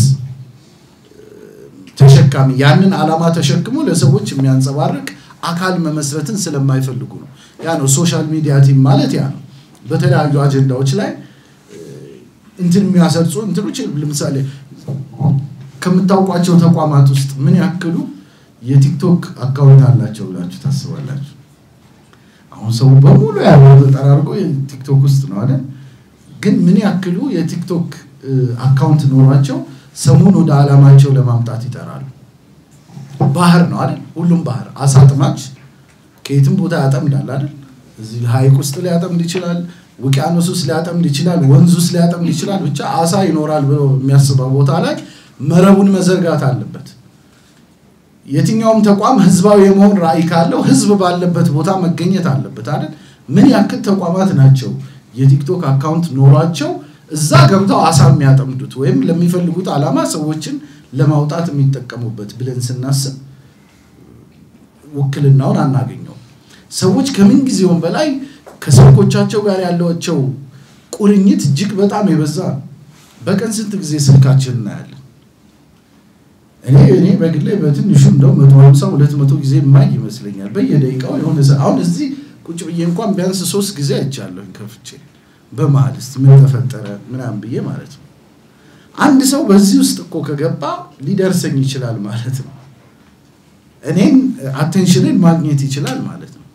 ተሸካሚ ያንን ዓላማ ተሸክሞ ለሰዎች የሚያንጸባርቅ አካል መመስረትን ስለማይፈልጉ ነው። ያ ነው ሶሻል ሚዲያ ቲም ማለት ያ ነው። በተለያዩ አጀንዳዎች ላይ እንትን የሚያሰርጹ እንትኖች ለምሳሌ ከምታውቋቸው ተቋማት ውስጥ ምን ያክሉ የቲክቶክ አካውንት አላቸው ብላችሁ ታስባላችሁ? አሁን ሰው በሙሉ ያለው ተጠራርጎ ቲክቶክ ውስጥ ነው አይደል? ግን ምን ያክሉ የቲክቶክ አካውንት ኖሯቸው ሰሙን ወደ ዓላማቸው ለማምጣት ይጠራሉ? ባህር ነው አይደል? ሁሉም ባህር አሳ አጥማጅ ከየትም ቦታ ያጠምዳል አይደል? እዚህ ሐይቅ ውስጥ ሊያጠምድ ይችላል፣ ውቅያኖስ ውስጥ ሊያጠምድ ይችላል፣ ወንዝ ውስጥ ሊያጠምድ ይችላል። ብቻ አሳ ይኖራል ብሎ የሚያስበው ቦታ ላይ መረቡን መዘርጋት አለበት። የትኛውም ተቋም ህዝባዊ የመሆን ራዕይ ካለው ህዝብ ባለበት ቦታ መገኘት አለበት አይደል? ምን ያክል ተቋማት ናቸው የቲክቶክ አካውንት ኖሯቸው እዛ ገብተው አሳ የሚያጠምዱት ወይም ለሚፈልጉት ዓላማ ሰዎችን ለማውጣት የሚጠቀሙበት ብለን ስናስብ ውክልናውን አናገኘው። ሰዎች ከምን ጊዜውም በላይ ከስልኮቻቸው ጋር ያላቸው ቁርኝት እጅግ በጣም የበዛ ነው። በቀን ስንት ጊዜ ስልካችን እናያለን? እኔ እኔ በግሌ በትንሹ እንደው መቶ ሀምሳ ሁለት መቶ ጊዜ የማይ ይመስለኛል። በየደቂቃው የሆነ አሁን እዚህ ቁጭ ብዬ እንኳን ቢያንስ ሶስት ጊዜ አይቻለሁ ከፍቼ በመሀል እስቲ ምን ተፈጠረ ምናምን ብዬ ማለት ነው። አንድ ሰው በዚህ ውስጥ እኮ ከገባ ሊደርሰኝ ይችላል ማለት ነው። እኔን አቴንሽንን ማግኘት ይችላል ማለት ነው።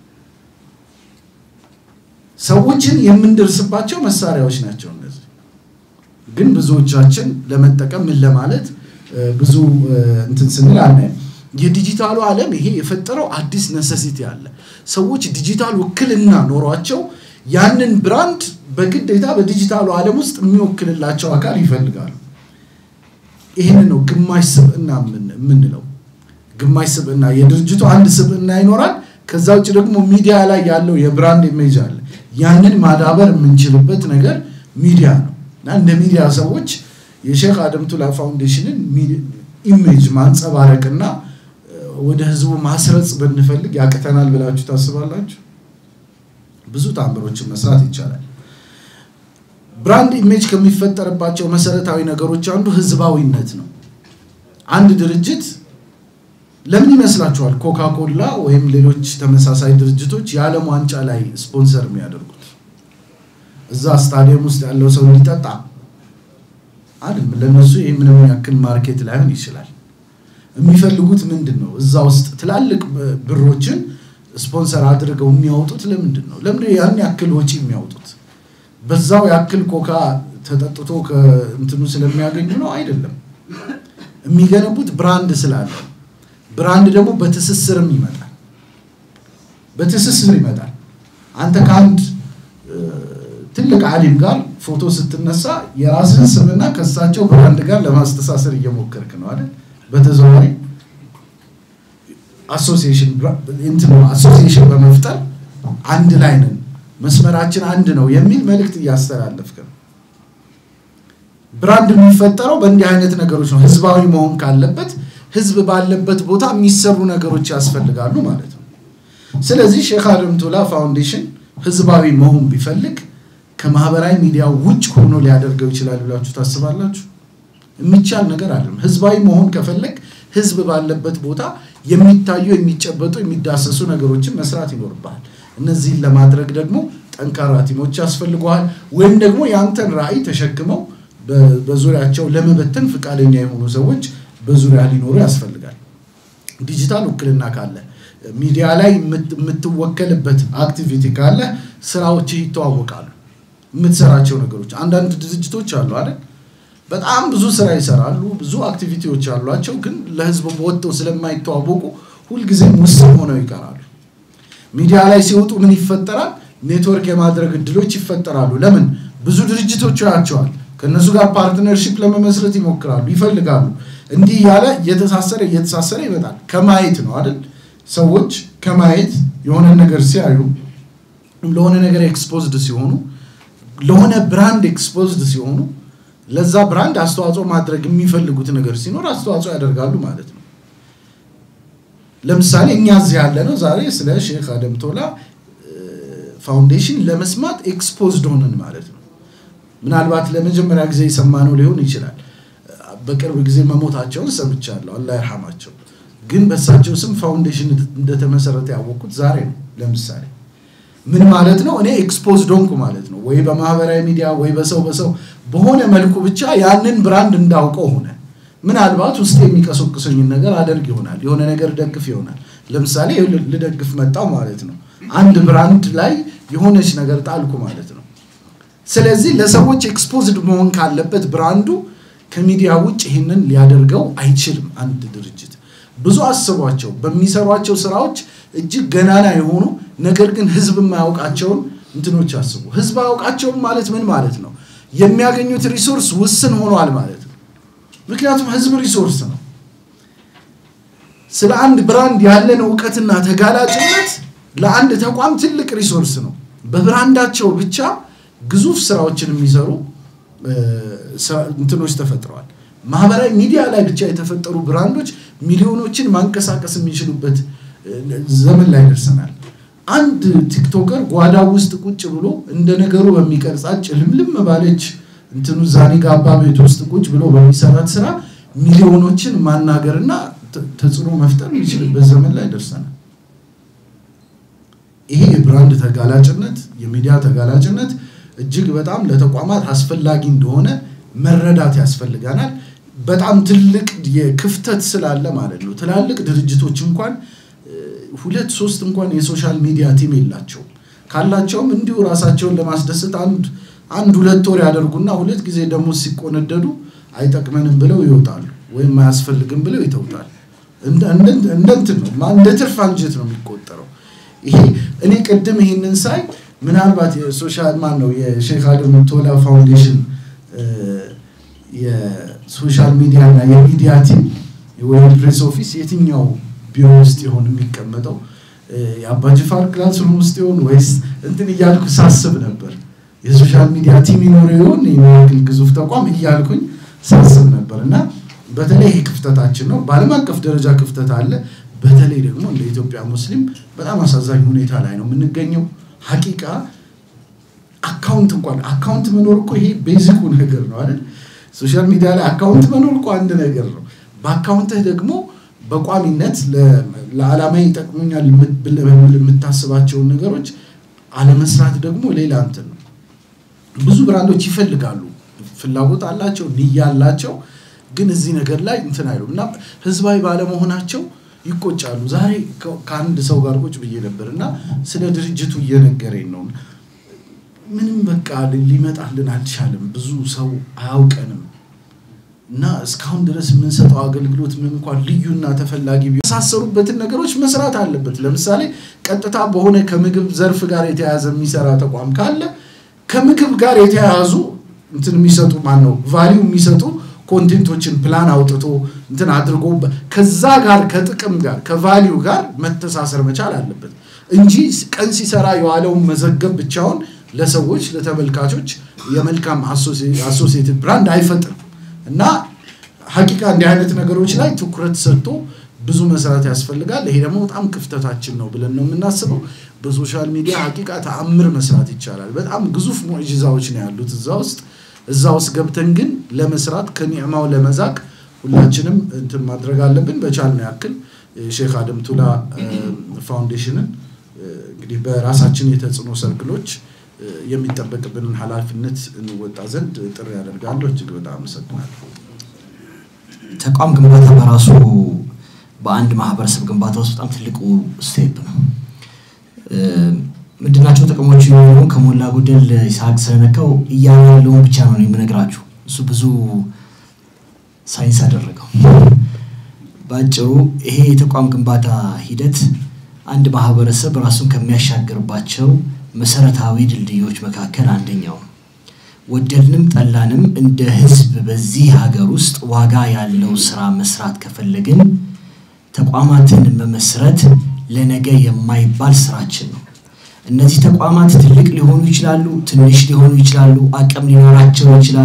ሰዎችን የምንደርስባቸው መሳሪያዎች ናቸው እነዚህ። ግን ብዙዎቻችን ለመጠቀም ምን ለማለት ብዙ እንትን ስንል አናይም። የዲጂታሉ ዓለም ይሄ የፈጠረው አዲስ ነሰሲቲ አለ። ሰዎች ዲጂታል ውክልና ኖሯቸው ያንን ብራንድ በግዴታ በዲጂታሉ ዓለም ውስጥ የሚወክልላቸው አካል ይፈልጋሉ። ይህን ነው ግማሽ ስብዕና የምንለው። ግማሽ ስብዕና የድርጅቱ አንድ ስብዕና ይኖራል። ከዛ ውጭ ደግሞ ሚዲያ ላይ ያለው የብራንድ ኢሜጅ አለ። ያንን ማዳበር የምንችልበት ነገር ሚዲያ ነው እና እንደ ሚዲያ ሰዎች የሼክ አደም ቱላ ፋውንዴሽንን ኢሜጅ ማንጸባረቅና ወደ ህዝቡ ማስረጽ ብንፈልግ ያቅተናል ብላችሁ ታስባላችሁ? ብዙ ታምሮችን መስራት ይቻላል። ብራንድ ኢሜጅ ከሚፈጠርባቸው መሰረታዊ ነገሮች አንዱ ህዝባዊነት ነው። አንድ ድርጅት ለምን ይመስላችኋል ኮካ ኮላ ወይም ሌሎች ተመሳሳይ ድርጅቶች የዓለም ዋንጫ ላይ ስፖንሰር የሚያደርጉት? እዛ ስታዲየም ውስጥ ያለው ሰው እንዲጠጣ አይደለም። ለነሱ ይህ ምንም ያክል ማርኬት ላይሆን ይችላል። የሚፈልጉት ምንድን ነው? እዛ ውስጥ ትላልቅ ብሮችን ስፖንሰር አድርገው የሚያወጡት ለምንድን ነው? ለምንድን ያን ያክል ወጪ የሚያወጡት? በዛው ያክል ኮካ ተጠጥቶ ከእንትኑ ስለሚያገኙ ነው? አይደለም። የሚገነቡት ብራንድ ስላለ፣ ብራንድ ደግሞ በትስስርም ይመጣል። በትስስር ይመጣል። አንተ ከአንድ ትልቅ አሊም ጋር ፎቶ ስትነሳ የራስህን ስምና ከእሳቸው ብራንድ ጋር ለማስተሳሰር እየሞከርክ ነው አይደል? በተዘዋዋሪ አሶሲዬሽን በመፍጠር አንድ ላይ ነን፣ መስመራችን አንድ ነው የሚል መልእክት እያስተላለፍክ ነው። ብራንድ የሚፈጠረው በእንዲህ አይነት ነገሮች ነው። ህዝባዊ መሆን ካለበት ህዝብ ባለበት ቦታ የሚሰሩ ነገሮች ያስፈልጋሉ ማለት ነው። ስለዚህ ሼክ አደም ቱላ ፋውንዴሽን ህዝባዊ መሆን ቢፈልግ ከማህበራዊ ሚዲያ ውጭ ሆኖ ሊያደርገው ይችላል ብላችሁ ታስባላችሁ? የሚቻል ነገር አይደለም። ህዝባዊ መሆን ከፈለግ ህዝብ ባለበት ቦታ የሚታዩ የሚጨበጡ የሚዳሰሱ ነገሮችን መስራት ይኖርብሃል። እነዚህን ለማድረግ ደግሞ ጠንካራ ቲሞች ያስፈልገዋል። ወይም ደግሞ የአንተን ራዕይ ተሸክመው በዙሪያቸው ለመበተን ፈቃደኛ የሆኑ ሰዎች በዙሪያ ሊኖሩ ያስፈልጋል። ዲጂታል ውክልና ካለ ሚዲያ ላይ የምትወከልበት አክቲቪቲ ካለ ስራዎች ይተዋወቃሉ። የምትሰራቸው ነገሮች አንዳንድ ድርጅቶች አሉ አይደል? በጣም ብዙ ስራ ይሰራሉ፣ ብዙ አክቲቪቲዎች አሏቸው፣ ግን ለህዝብ ወጥተው ስለማይተዋወቁ ሁልጊዜም ውስን ሆነው ይቀራሉ። ሚዲያ ላይ ሲወጡ ምን ይፈጠራል? ኔትወርክ የማድረግ እድሎች ይፈጠራሉ። ለምን? ብዙ ድርጅቶች ያቸዋል። ከእነሱ ጋር ፓርትነርሺፕ ለመመስረት ይሞክራሉ፣ ይፈልጋሉ። እንዲህ እያለ እየተሳሰረ እየተሳሰረ ይመጣል። ከማየት ነው አይደል? ሰዎች ከማየት የሆነ ነገር ሲያዩ ለሆነ ነገር ኤክስፖዝድ ሲሆኑ ለሆነ ብራንድ ኤክስፖዝድ ሲሆኑ ለዛ ብራንድ አስተዋጽኦ ማድረግ የሚፈልጉት ነገር ሲኖር አስተዋጽኦ ያደርጋሉ ማለት ነው። ለምሳሌ እኛ እዚህ ያለ ነው ዛሬ ስለ ሼክ አደም ቶላ ፋውንዴሽን ለመስማት ኤክስፖዝድ ሆንን ማለት ነው። ምናልባት ለመጀመሪያ ጊዜ የሰማነው ሊሆን ይችላል። በቅርብ ጊዜ መሞታቸውን ሰምቻለሁ፣ አላህ ይርሐማቸው። ግን በእሳቸው ስም ፋውንዴሽን እንደተመሰረተ ያወቅኩት ዛሬ ነው። ለምሳሌ ምን ማለት ነው? እኔ ኤክስፖዝድ ሆንኩ ማለት ነው። ወይ በማህበራዊ ሚዲያ ወይ በሰው በሰው በሆነ መልኩ ብቻ ያንን ብራንድ እንዳውቀው ሆነ። ምናልባት ውስጥ የሚቀሰቅሰኝን ነገር አደርግ ይሆናል፣ የሆነ ነገር ደግፍ ይሆናል። ለምሳሌ ልደግፍ መጣው ማለት ነው። አንድ ብራንድ ላይ የሆነች ነገር ጣልኩ ማለት ነው። ስለዚህ ለሰዎች ኤክስፖዝድ መሆን ካለበት ብራንዱ ከሚዲያ ውጭ ይህንን ሊያደርገው አይችልም። አንድ ድርጅት ብዙ አስቧቸው በሚሰሯቸው ስራዎች እጅግ ገናና የሆኑ ነገር ግን ህዝብ የማያውቃቸውን እንትኖች አስቡ። ህዝብ አያውቃቸውም ማለት ምን ማለት ነው? የሚያገኙት ሪሶርስ ውስን ሆኗል ማለት ነው። ምክንያቱም ህዝብ ሪሶርስ ነው። ስለ አንድ ብራንድ ያለን እውቀትና ተጋላጭነት ለአንድ ተቋም ትልቅ ሪሶርስ ነው። በብራንዳቸው ብቻ ግዙፍ ስራዎችን የሚሰሩ እንትኖች ተፈጥረዋል። ማህበራዊ ሚዲያ ላይ ብቻ የተፈጠሩ ብራንዶች ሚሊዮኖችን ማንቀሳቀስ የሚችሉበት ዘመን ላይ ደርሰናል። አንድ ቲክቶከር ጓዳው ውስጥ ቁጭ ብሎ እንደ ነገሩ በሚቀርጻት ጭልምልም ባለች እንትኑ ዛኔ ጋባ ቤት ውስጥ ቁጭ ብሎ በሚሰራት ስራ ሚሊዮኖችን ማናገርና ተጽዕኖ መፍጠር የሚችልበት ዘመን ላይ ደርሰናል። ይሄ የብራንድ ተጋላጭነት፣ የሚዲያ ተጋላጭነት እጅግ በጣም ለተቋማት አስፈላጊ እንደሆነ መረዳት ያስፈልጋናል። በጣም ትልቅ የክፍተት ስላለ ማለት ነው። ትላልቅ ድርጅቶች እንኳን ሁለት ሶስት እንኳን የሶሻል ሚዲያ ቲም የላቸውም። ካላቸውም እንዲሁ ራሳቸውን ለማስደሰት አንድ አንድ ሁለት ወር ያደርጉና ሁለት ጊዜ ደግሞ ሲቆነደዱ አይጠቅመንም ብለው ይወጣሉ፣ ወይም አያስፈልግም ብለው ይተውታል። እንደ እንትን ነው እንደ ትርፍ አንጀት ነው የሚቆጠረው። ይሄ እኔ ቅድም ይህንን ሳይ ምናልባት የሶሻል ማን ነው የሼክ አደም ቶላ ፋውንዴሽን የሶሻል ሚዲያ እና የሚዲያ ቲም ወይም ፕሬስ ኦፊስ የትኛው ቢሮ ውስጥ ይሆን የሚቀመጠው? የአባጅፋር ክላስሩም ውስጥ ይሆን ወይስ እንትን እያልኩ ሳስብ ነበር። የሶሻል ሚዲያ ቲም ይኖር ይሆን የሚያክል ግዙፍ ተቋም እያልኩኝ ሳስብ ነበር። እና በተለይ ይሄ ክፍተታችን ነው። በዓለም አቀፍ ደረጃ ክፍተት አለ። በተለይ ደግሞ እንደ ኢትዮጵያ ሙስሊም በጣም አሳዛኝ ሁኔታ ላይ ነው የምንገኘው። ሀቂቃ አካውንት እንኳን አካውንት መኖር እኮ ይሄ ቤዚኩ ነገር ነው አይደል? ሶሻል ሚዲያ ላይ አካውንት መኖር እኮ አንድ ነገር ነው። በአካውንትህ ደግሞ በቋሚነት ለዓላማ ይጠቅሙኛል የምታስባቸውን ነገሮች አለመስራት ደግሞ ሌላ እንትን ነው። ብዙ ብራንዶች ይፈልጋሉ፣ ፍላጎት አላቸው፣ ንያ አላቸው። ግን እዚህ ነገር ላይ እንትን አይሉም እና ህዝባዊ ባለመሆናቸው ይቆጫሉ። ዛሬ ከአንድ ሰው ጋር ቁጭ ብዬ ነበር እና ስለ ድርጅቱ እየነገረኝ ነው። ምንም በቃ ሊመጣልን አልቻለም። ብዙ ሰው አያውቀንም እና እስካሁን ድረስ የምንሰጠው አገልግሎት ምን እንኳን ልዩና ተፈላጊ የመሳሰሉበትን ነገሮች መስራት አለበት። ለምሳሌ ቀጥታ በሆነ ከምግብ ዘርፍ ጋር የተያያዘ የሚሰራ ተቋም ካለ ከምግብ ጋር የተያያዙ እንትን የሚሰጡ ማን ነው ቫሊዩ የሚሰጡ ኮንቴንቶችን ፕላን አውጥቶ እንትን አድርጎ ከዛ ጋር ከጥቅም ጋር ከቫሊዩ ጋር መተሳሰር መቻል አለበት እንጂ ቀን ሲሰራ የዋለውን መዘገብ ብቻውን ለሰዎች ለተመልካቾች የመልካም አሶሲየትድ ብራንድ አይፈጥርም እና ሀቂቃ እንዲህ አይነት ነገሮች ላይ ትኩረት ሰጥቶ ብዙ መስራት ያስፈልጋል። ይሄ ደግሞ በጣም ክፍተታችን ነው ብለን ነው የምናስበው። በሶሻል ሚዲያ ሀቂቃ ተአምር መስራት ይቻላል። በጣም ግዙፍ ሙዕጂዛዎች ነው ያሉት እዛ ውስጥ እዛ ውስጥ ገብተን ግን ለመስራት ከኒዕማው ለመዛቅ ሁላችንም እንትን ማድረግ አለብን። በቻልነው ያክል ሼክ አደም ቱላ ፋውንዴሽንን እንግዲህ በራሳችን የተጽዕኖ ሰርክሎች የሚጠበቅብንን ኃላፊነት እንወጣ ዘንድ ጥሪ ያደርጋለሁ። እጅግ በጣም አመሰግናለሁ። ተቋም ግንባታ በራሱ በአንድ ማህበረሰብ ግንባታ ውስጥ በጣም ትልቁ ስቴፕ ነው። ምንድናቸው ጥቅሞቹ የሚሆኑ ከሞላ ጎደል ይስሐቅ ስለነካው እያለ ያለውን ብቻ ነው የምነግራችሁ። እሱ ብዙ ሳይንስ አደረገው። በአጭሩ ይሄ የተቋም ግንባታ ሂደት አንድ ማህበረሰብ ራሱን ከሚያሻግርባቸው መሰረታዊ ድልድዮች መካከል አንደኛው ነው። ወደድንም ጠላንም እንደ ህዝብ በዚህ ሀገር ውስጥ ዋጋ ያለው ስራ መስራት ከፈለግን ተቋማትን መመስረት ለነገ የማይባል ስራችን ነው። እነዚህ ተቋማት ትልቅ ሊሆኑ ይችላሉ፣ ትንሽ ሊሆኑ ይችላሉ፣ አቅም ሊኖራቸው ይችላል።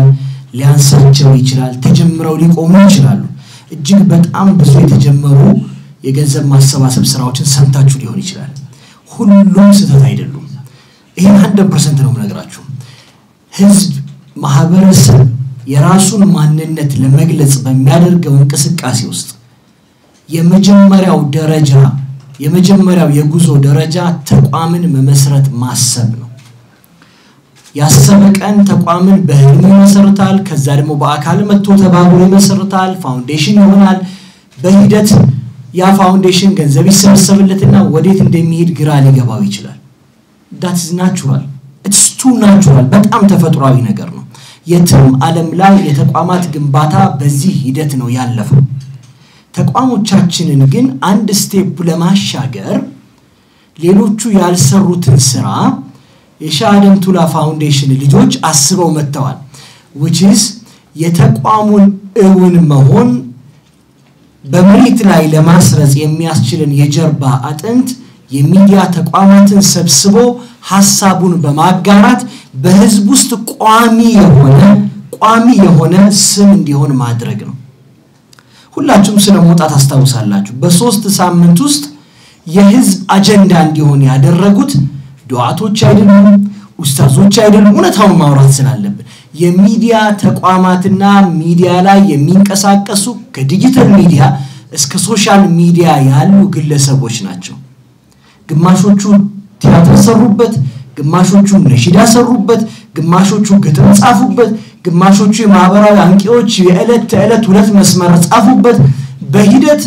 ሊያንሳቸው ይችላል። ተጀምረው ሊቆሙ ይችላሉ። እጅግ በጣም ብዙ የተጀመሩ የገንዘብ ማሰባሰብ ስራዎችን ሰምታችሁ ሊሆን ይችላል። ሁሉም ስህተት አይደሉም። ይህን ሀንድረድ ፐርሰንት ነው የምነግራችሁ። ህዝብ፣ ማህበረሰብ የራሱን ማንነት ለመግለጽ በሚያደርገው እንቅስቃሴ ውስጥ የመጀመሪያው ደረጃ የመጀመሪያው የጉዞ ደረጃ ተቋምን መመስረት ማሰብ ነው። ያሰበ ቀን ተቋምን በህልሙ ይመሰርታል። ከዛ ደግሞ በአካል መጥቶ ተባብሮ ይመሰርታል። ፋውንዴሽን ይሆናል። በሂደት ያ ፋውንዴሽን ገንዘብ ይሰበሰብለትና ወዴት እንደሚሄድ ግራ ሊገባው ይችላል። ዳትስ ናቹራል ኢትስ ቱ ናቹራል። በጣም ተፈጥሯዊ ነገር ነው። የትም ዓለም ላይ የተቋማት ግንባታ በዚህ ሂደት ነው ያለፈው። ተቋሞቻችንን ግን አንድ ስቴፕ ለማሻገር ሌሎቹ ያልሰሩትን ስራ የሻህ ቱላ ፋውንዴሽን ልጆች አስበው መጥተዋል። ዊችዝ የተቋሙን እውን መሆን በመሬት ላይ ለማስረጽ የሚያስችልን የጀርባ አጥንት የሚዲያ ተቋማትን ሰብስቦ ሀሳቡን በማጋራት በህዝብ ውስጥ ቋሚ የሆነ ቋሚ የሆነ ስም እንዲሆን ማድረግ ነው። ሁላችሁም ስለ መውጣት አስታውሳላችሁ። በሶስት ሳምንት ውስጥ የህዝብ አጀንዳ እንዲሆን ያደረጉት ዱዓቶች አይደሉም፣ ኡስታዞች አይደሉም። እውነታውን ማውራት ስላለብን የሚዲያ ተቋማትና ሚዲያ ላይ የሚንቀሳቀሱ ከዲጂታል ሚዲያ እስከ ሶሻል ሚዲያ ያሉ ግለሰቦች ናቸው። ግማሾቹ ቲያትር ሰሩበት፣ ግማሾቹ ነሺዳ ሰሩበት፣ ግማሾቹ ግጥም ጻፉበት፣ ግማሾቹ የማህበራዊ አንቂዎች የዕለት ተዕለት ሁለት መስመር ጻፉበት። በሂደት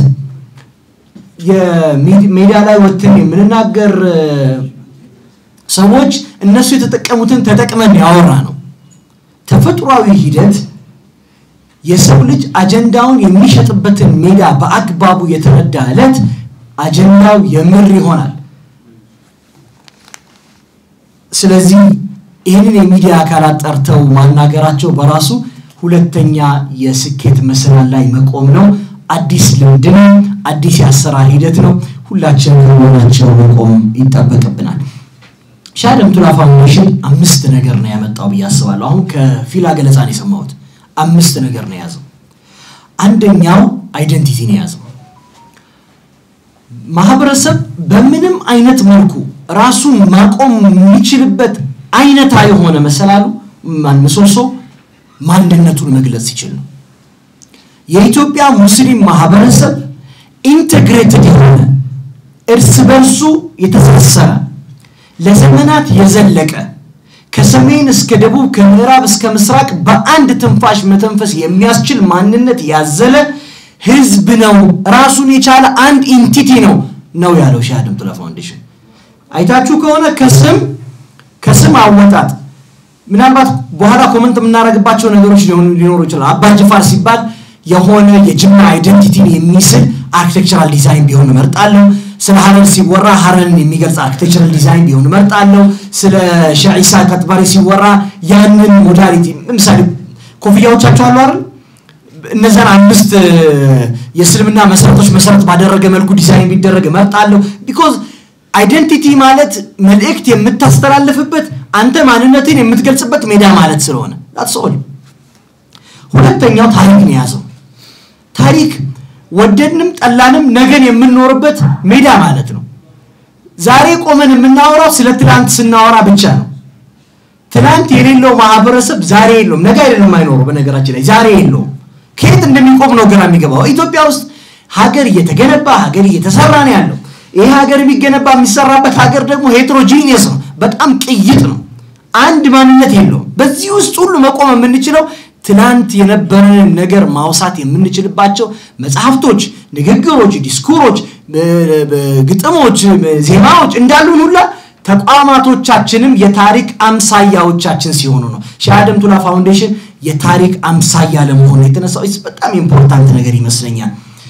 የሜዲያ ላይ ወጥተን የምንናገር ሰዎች እነሱ የተጠቀሙትን ተጠቅመን ያወራ ነው። ተፈጥሯዊ ሂደት የሰው ልጅ አጀንዳውን የሚሸጥበትን ሜዳ በአግባቡ የተረዳ ዕለት አጀንዳው የምር ይሆናል። ስለዚህ ይህንን የሚዲያ አካላት ጠርተው ማናገራቸው በራሱ ሁለተኛ የስኬት መሰላል ላይ መቆም ነው። አዲስ ልምድ ነው። አዲስ የአሰራር ሂደት ነው። ሁላችን ከሆናቸው መቆም ይጠበቅብናል። ሻህ ቱላ ፋውንዴሽን አምስት ነገር ነው ያመጣው ብዬ አስባለሁ። አሁን ከፊላ ገለጻ ነው የሰማሁት። አምስት ነገር ነው የያዘው። አንደኛው አይደንቲቲ ነው የያዘው። ማህበረሰብ በምንም አይነት መልኩ ራሱን ማቆም የሚችልበት አይነታ የሆነ መሰላሉ ምሰሶ ማንነቱን መግለጽ ሲችል ነው። የኢትዮጵያ ሙስሊም ማህበረሰብ ኢንተግሬትድ የሆነ እርስ በርሱ የተሳሰረ ለዘመናት የዘለቀ ከሰሜን እስከ ደቡብ ከምዕራብ እስከ ምስራቅ በአንድ ትንፋሽ መተንፈስ የሚያስችል ማንነት ያዘለ ህዝብ ነው። ራሱን የቻለ አንድ ኢንቲቲ ነው ነው ያለው ሻህ ቱላ ፋውንዴሽን። አይታችሁ ከሆነ ከስም ከስም አወጣጥ ምናልባት በኋላ ኮመንት የምናደርግባቸው ነገሮች ሊኖሩ ይችላል። አባ ጅፋር ሲባል የሆነ የጅምላ አይደንቲቲን የሚስል አርኪቴክቸራል ዲዛይን ቢሆን እመርጣለሁ። ስለ ሀረር ሲወራ ሀረርን የሚገልጽ አርኪቴክቸራል ዲዛይን ቢሆን እመርጣለሁ። ስለ ሼህ ኢሳ ቀጥባሪ ሲወራ ያንን ሞዳሊቲ ለምሳሌ ኮፍያዎቻቸው አሉ አይደል? እነዛን አምስት የእስልምና መሰረቶች መሰረት ባደረገ መልኩ ዲዛይን ቢደረግ እመርጣለሁ። ቢኮዝ አይደንቲቲ ማለት መልእክት የምታስተላልፍበት አንተ ማንነትን የምትገልጽበት ሜዳ ማለት ስለሆነ ዳትስ ኦል። ሁለተኛው ታሪክ ነው የያዘው። ታሪክ ወደድንም ጠላንም ነገን የምንኖርበት ሜዳ ማለት ነው። ዛሬ ቆመን የምናወራው ስለ ትናንት ስናወራ ብቻ ነው። ትናንት የሌለው ማህበረሰብ ዛሬ የለውም። ነገ አይደለም የማይኖረው። በነገራችን ላይ ዛሬ የለውም። ከየት እንደሚቆም ነው ግራ የሚገባው። ኢትዮጵያ ውስጥ ሀገር እየተገነባ ሀገር እየተሰራ ነው ያለው። ይሄ ሀገር የሚገነባ የሚሰራበት ሀገር ደግሞ ሄትሮጂኒየስ ነው፣ በጣም ቅይጥ ነው። አንድ ማንነት የለውም። በዚህ ውስጥ ሁሉ መቆም የምንችለው ትናንት የነበረንን ነገር ማውሳት የምንችልባቸው መጽሐፍቶች፣ ንግግሮች፣ ዲስኩሮች፣ ግጥሞች፣ ዜማዎች እንዳሉን ሁላ ተቋማቶቻችንም የታሪክ አምሳያዎቻችን ሲሆኑ ነው። ሻህ ቱላ ፋውንዴሽን የታሪክ አምሳያ ለመሆኑ የተነሳው በጣም ኢምፖርታንት ነገር ይመስለኛል።